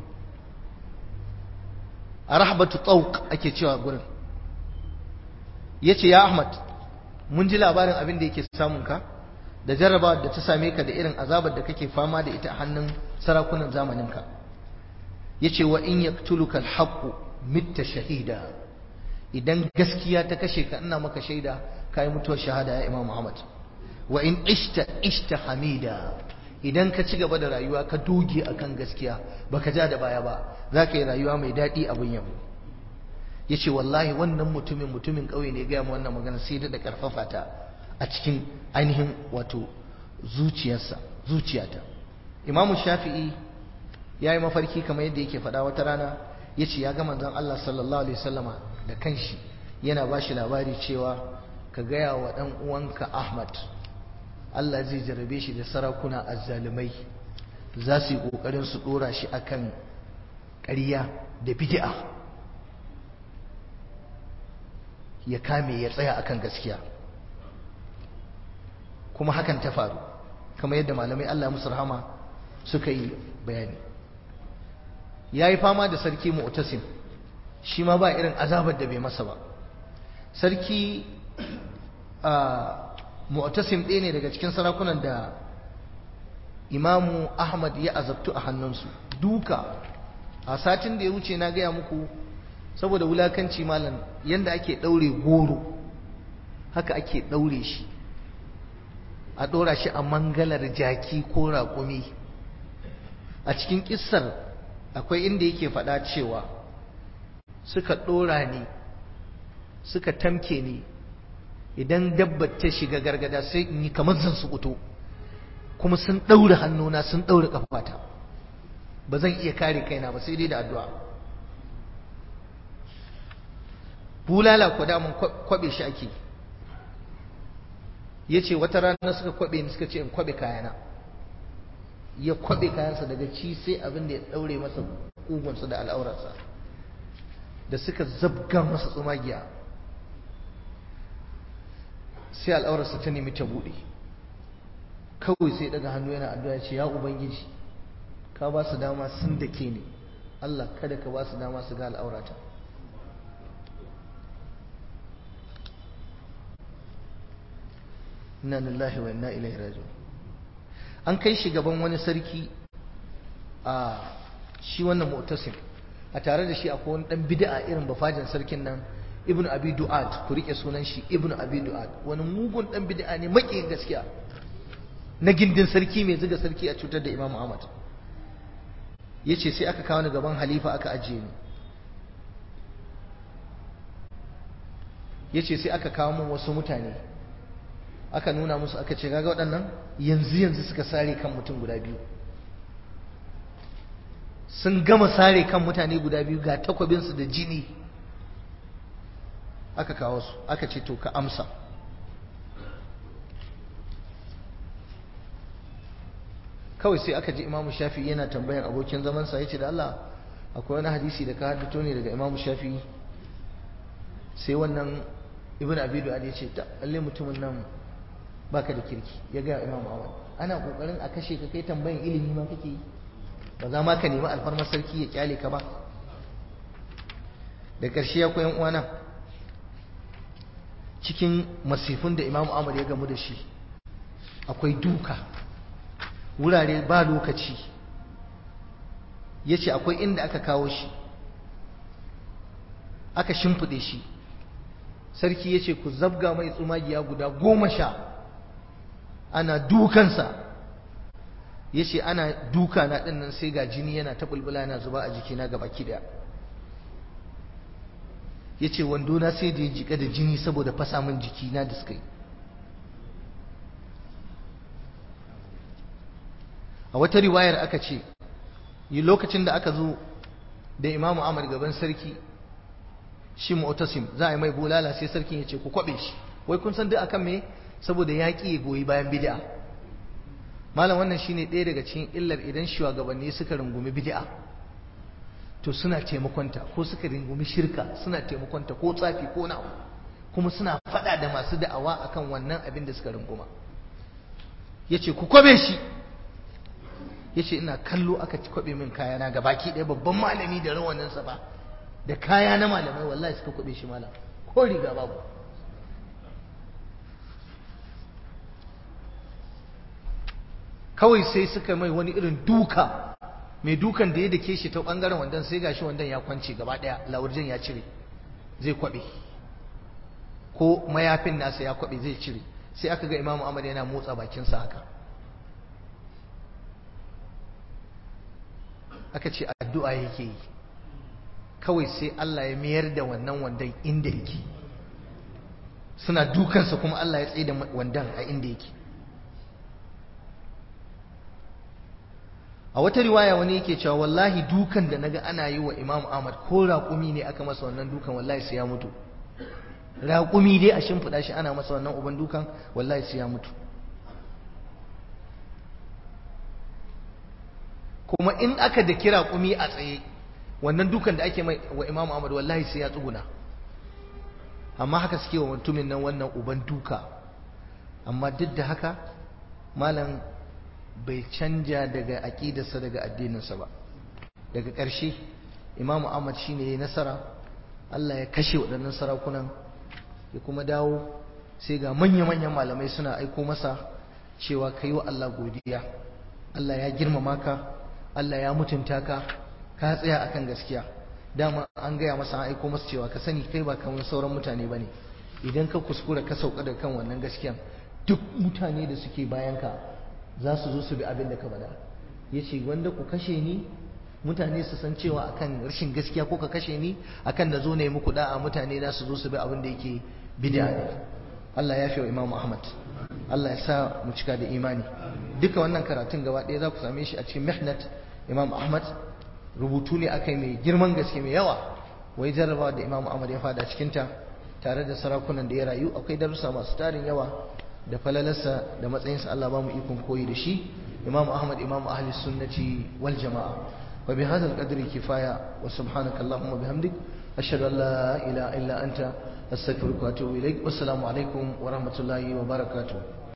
a rahbatu tsauk ake cewa gurin ya ce ya ahmad mun ji labarin abin da yake samun ka da jarraba da ta same ka da irin azabar da kake fama da ita a hannun sarakunan zamaninka ya ce wa in yaktuluka alhaqu mitta shahida idan gaskiya ta kashe ka ina maka shaida kai mutuwar shahada ya imam muhammad wa in ishta ishta hamida idan ka ci gaba da rayuwa ka doge akan gaskiya baka ja da baya ba za ka yi rayuwa mai daɗi abin yabo ya ce wallahi wannan mutumin mutumin ƙauye ne gaya mu wannan magana sai da ƙarfafa ta a cikin ainihin wato zuciyarsa zuciyata imamu shafi'i ya yi mafarki kamar yadda yake faɗa wata rana ya ce ya ga manzon Allah sallallahu alaihi wasallama da kanshi yana ba shi labari cewa ka gaya wa ɗan uwanka Ahmad Allah zai jarabe shi da sarakuna azzalumai za su yi ƙoƙarin su ɗora shi akan ƙarya da bid'a ya kame ya tsaya akan gaskiya kuma hakan ta faru kamar yadda malamai Allah musu rahama suka yi bayani ya yi fama da sarki mu'tasim shi ma ba irin azabar da bai masa ba sarki mu'tasim ɗaya ne daga cikin sarakunan da imamu ahmad ya azabtu a hannunsu duka a satin da ya wuce na gaya muku saboda wulakanci malam yanda ake ɗaure goro haka ake ɗaure shi a ɗora shi a mangalar jaki ko raƙumi a cikin ƙissar akwai inda yake faɗa cewa suka ɗora ni suka tamke ni idan dabbar ta shiga gargada sai in yi kamar zan su fito kuma sun ɗaure hannuna sun ɗaure ƙafata ba zan iya kare kaina ba sai dai da addu'a bulala ko damun kwaɓe shi ake ya ce wata rana suka kwaɓe ni suka ce in kwaɓe kayana ya kwaɓe kayansa daga ci sai abin da ya ɗaure masa ƙugunsa da al'aurarsa da suka zabga masa tsumagiya sai al'aurarsa ta nemi ta buɗe kawai sai daga hannu yana addu'a ce ya ubangiji ka ba su dama sun da ke ne Allah kada ka ba su dama su ga al'aurata inna lillahi wa inna ilaihi raji'un an kai shi gaban wani sarki a shi wannan mu'tasim a tare da shi akwai wani dan bid'a irin bafajin sarkin nan ibnu abi du'ad ku rike sunan shi ibnu abi du'ad wani mugun dan bid'a ne makiyin gaskiya na gindin sarki mai zuga sarki a cutar da imamu ahmad yace sai aka kawo ni gaban halifa aka ajiye ni yace sai aka kawo min wasu mutane aka nuna musu aka ce kaga waɗannan yanzu yanzu suka sare kan mutum guda biyu sun gama sare kan mutane guda biyu ga takwabinsu da jini aka kawo su aka ce to ka amsa kawai sai aka ji imamu shafi yana tambayan abokin zamansa ya ce da Allah akwai wani hadisi da ka haddato ne daga imamu shafi sai wannan ibn abidu ya ce ta lalle mutumin nan baka da kirki ya ga imam awad ana kokarin a kashe ka kai tambayan ilimi ma kake yi ba za ma ka nemi alfarmar sarki ya kyale ka ba da ƙarshe ya koyan uwana cikin masifin da imam ahmad ya gamu da shi akwai duka wurare ba lokaci ya ce akwai inda aka kawo shi aka shimfiɗe shi sarki ya ce ku zabga mai tsumagiya guda goma sha ana dukansa ya ce ana duka na ɗin nan sai ga jini yana ta bulbula yana zuba a jikina ga baki daya ya ce wandona sai da ya jika da jini saboda fasa min jikina da suka yi a wata riwayar aka ce yi lokacin da aka zo da imamu amur gaban sarki shi mu'tasim za a yi mai bulala sai sarkin ya ce ku kwabe shi wai kun san duk akan me saboda yaƙi ya goyi bayan bid'a malam wannan shine ɗaya daga cikin illar idan shugabanni suka rungumi bid'a to suna taimakonta ko suka rungumi shirka suna taimakonta ko tsafi ko na kuma suna faɗa da masu da'awa akan wannan abin da suka runguma yace ku kwabe shi yace ina kallo aka kwabe min kayana ga baki ɗaya babban malami da rawaninsa ba da kaya na malamai wallahi suka kwabe shi malam ko riga babu kawai sai suka mai wani irin duka mai dukan da ya dake shi ta bangaren wandan sai gashi wandan ya kwance gaba daya laurjin ya cire zai kwabe ko mayafin nasa ya kwabe zai cire sai aka ga imamu ahmad yana motsa bakinsa haka aka ce addu'a yake yi kawai sai Allah ya mayar da wannan wandan inda yake suna dukansa kuma Allah ya tsaye da wandan a inda yake a wata riwaya wani yake cewa wallahi dukan da naga ana yi wa Imam Ahmad ko raƙumi ne aka masa wannan dukan wallahi sai ya mutu raƙumi dai a shimfiɗa shi ana masa wannan uban dukan wallahi sai ya mutu kuma in aka da kira ƙumi a tsaye wannan dukan da ake mai wa Imam Ahmad wallahi sai ya tsuguna amma haka suke wa mutumin nan wannan uban duka amma duk da haka malam bai canja daga aƙidarsa daga addininsa ba daga ƙarshe imamu ahmad shine ya nasara Allah ya kashe waɗannan sarakunan ya kuma dawo sai ga manya-manyan malamai suna aiko masa cewa ka yi wa Allah godiya Allah ya girmama ka Allah ya mutunta ka ka tsaya akan gaskiya dama an gaya masa an aiko masa cewa ka sani kai ba kamar sauran mutane ba ne idan ka kuskura ka sauka da kan wannan gaskiyan duk mutane da suke bayan ka za su zo su bi abin da ka faɗa ya ce wanda ku kashe ni mutane su san cewa akan rashin gaskiya ko ka kashe ni akan na zo ne muku da'a mutane za su zo su bi abin da yake bid'a ne Allah ya fiye Imam Ahmad Allah ya sa mu cika da imani duka wannan karatun gaba ɗaya za ku same shi a cikin Mihnat Imam Ahmad rubutu ne akai mai girman gaske mai yawa wai jarrabawa da Imam Ahmad ya fada cikinta tare da sarakunan da ya rayu akwai darussa masu tarin yawa da falalarsa da matsayinsa Allah ba mu ikon koyi da shi Imam Ahmad Imam Ahli Sunnati wal Jama'a wa bi hadha al-qadri kifaya wa subhanaka Allahumma bihamdik ashhadu an la ilaha illa anta astaghfiruka wa atubu ilaik wassalamu alaikum wa rahmatullahi wa barakatuh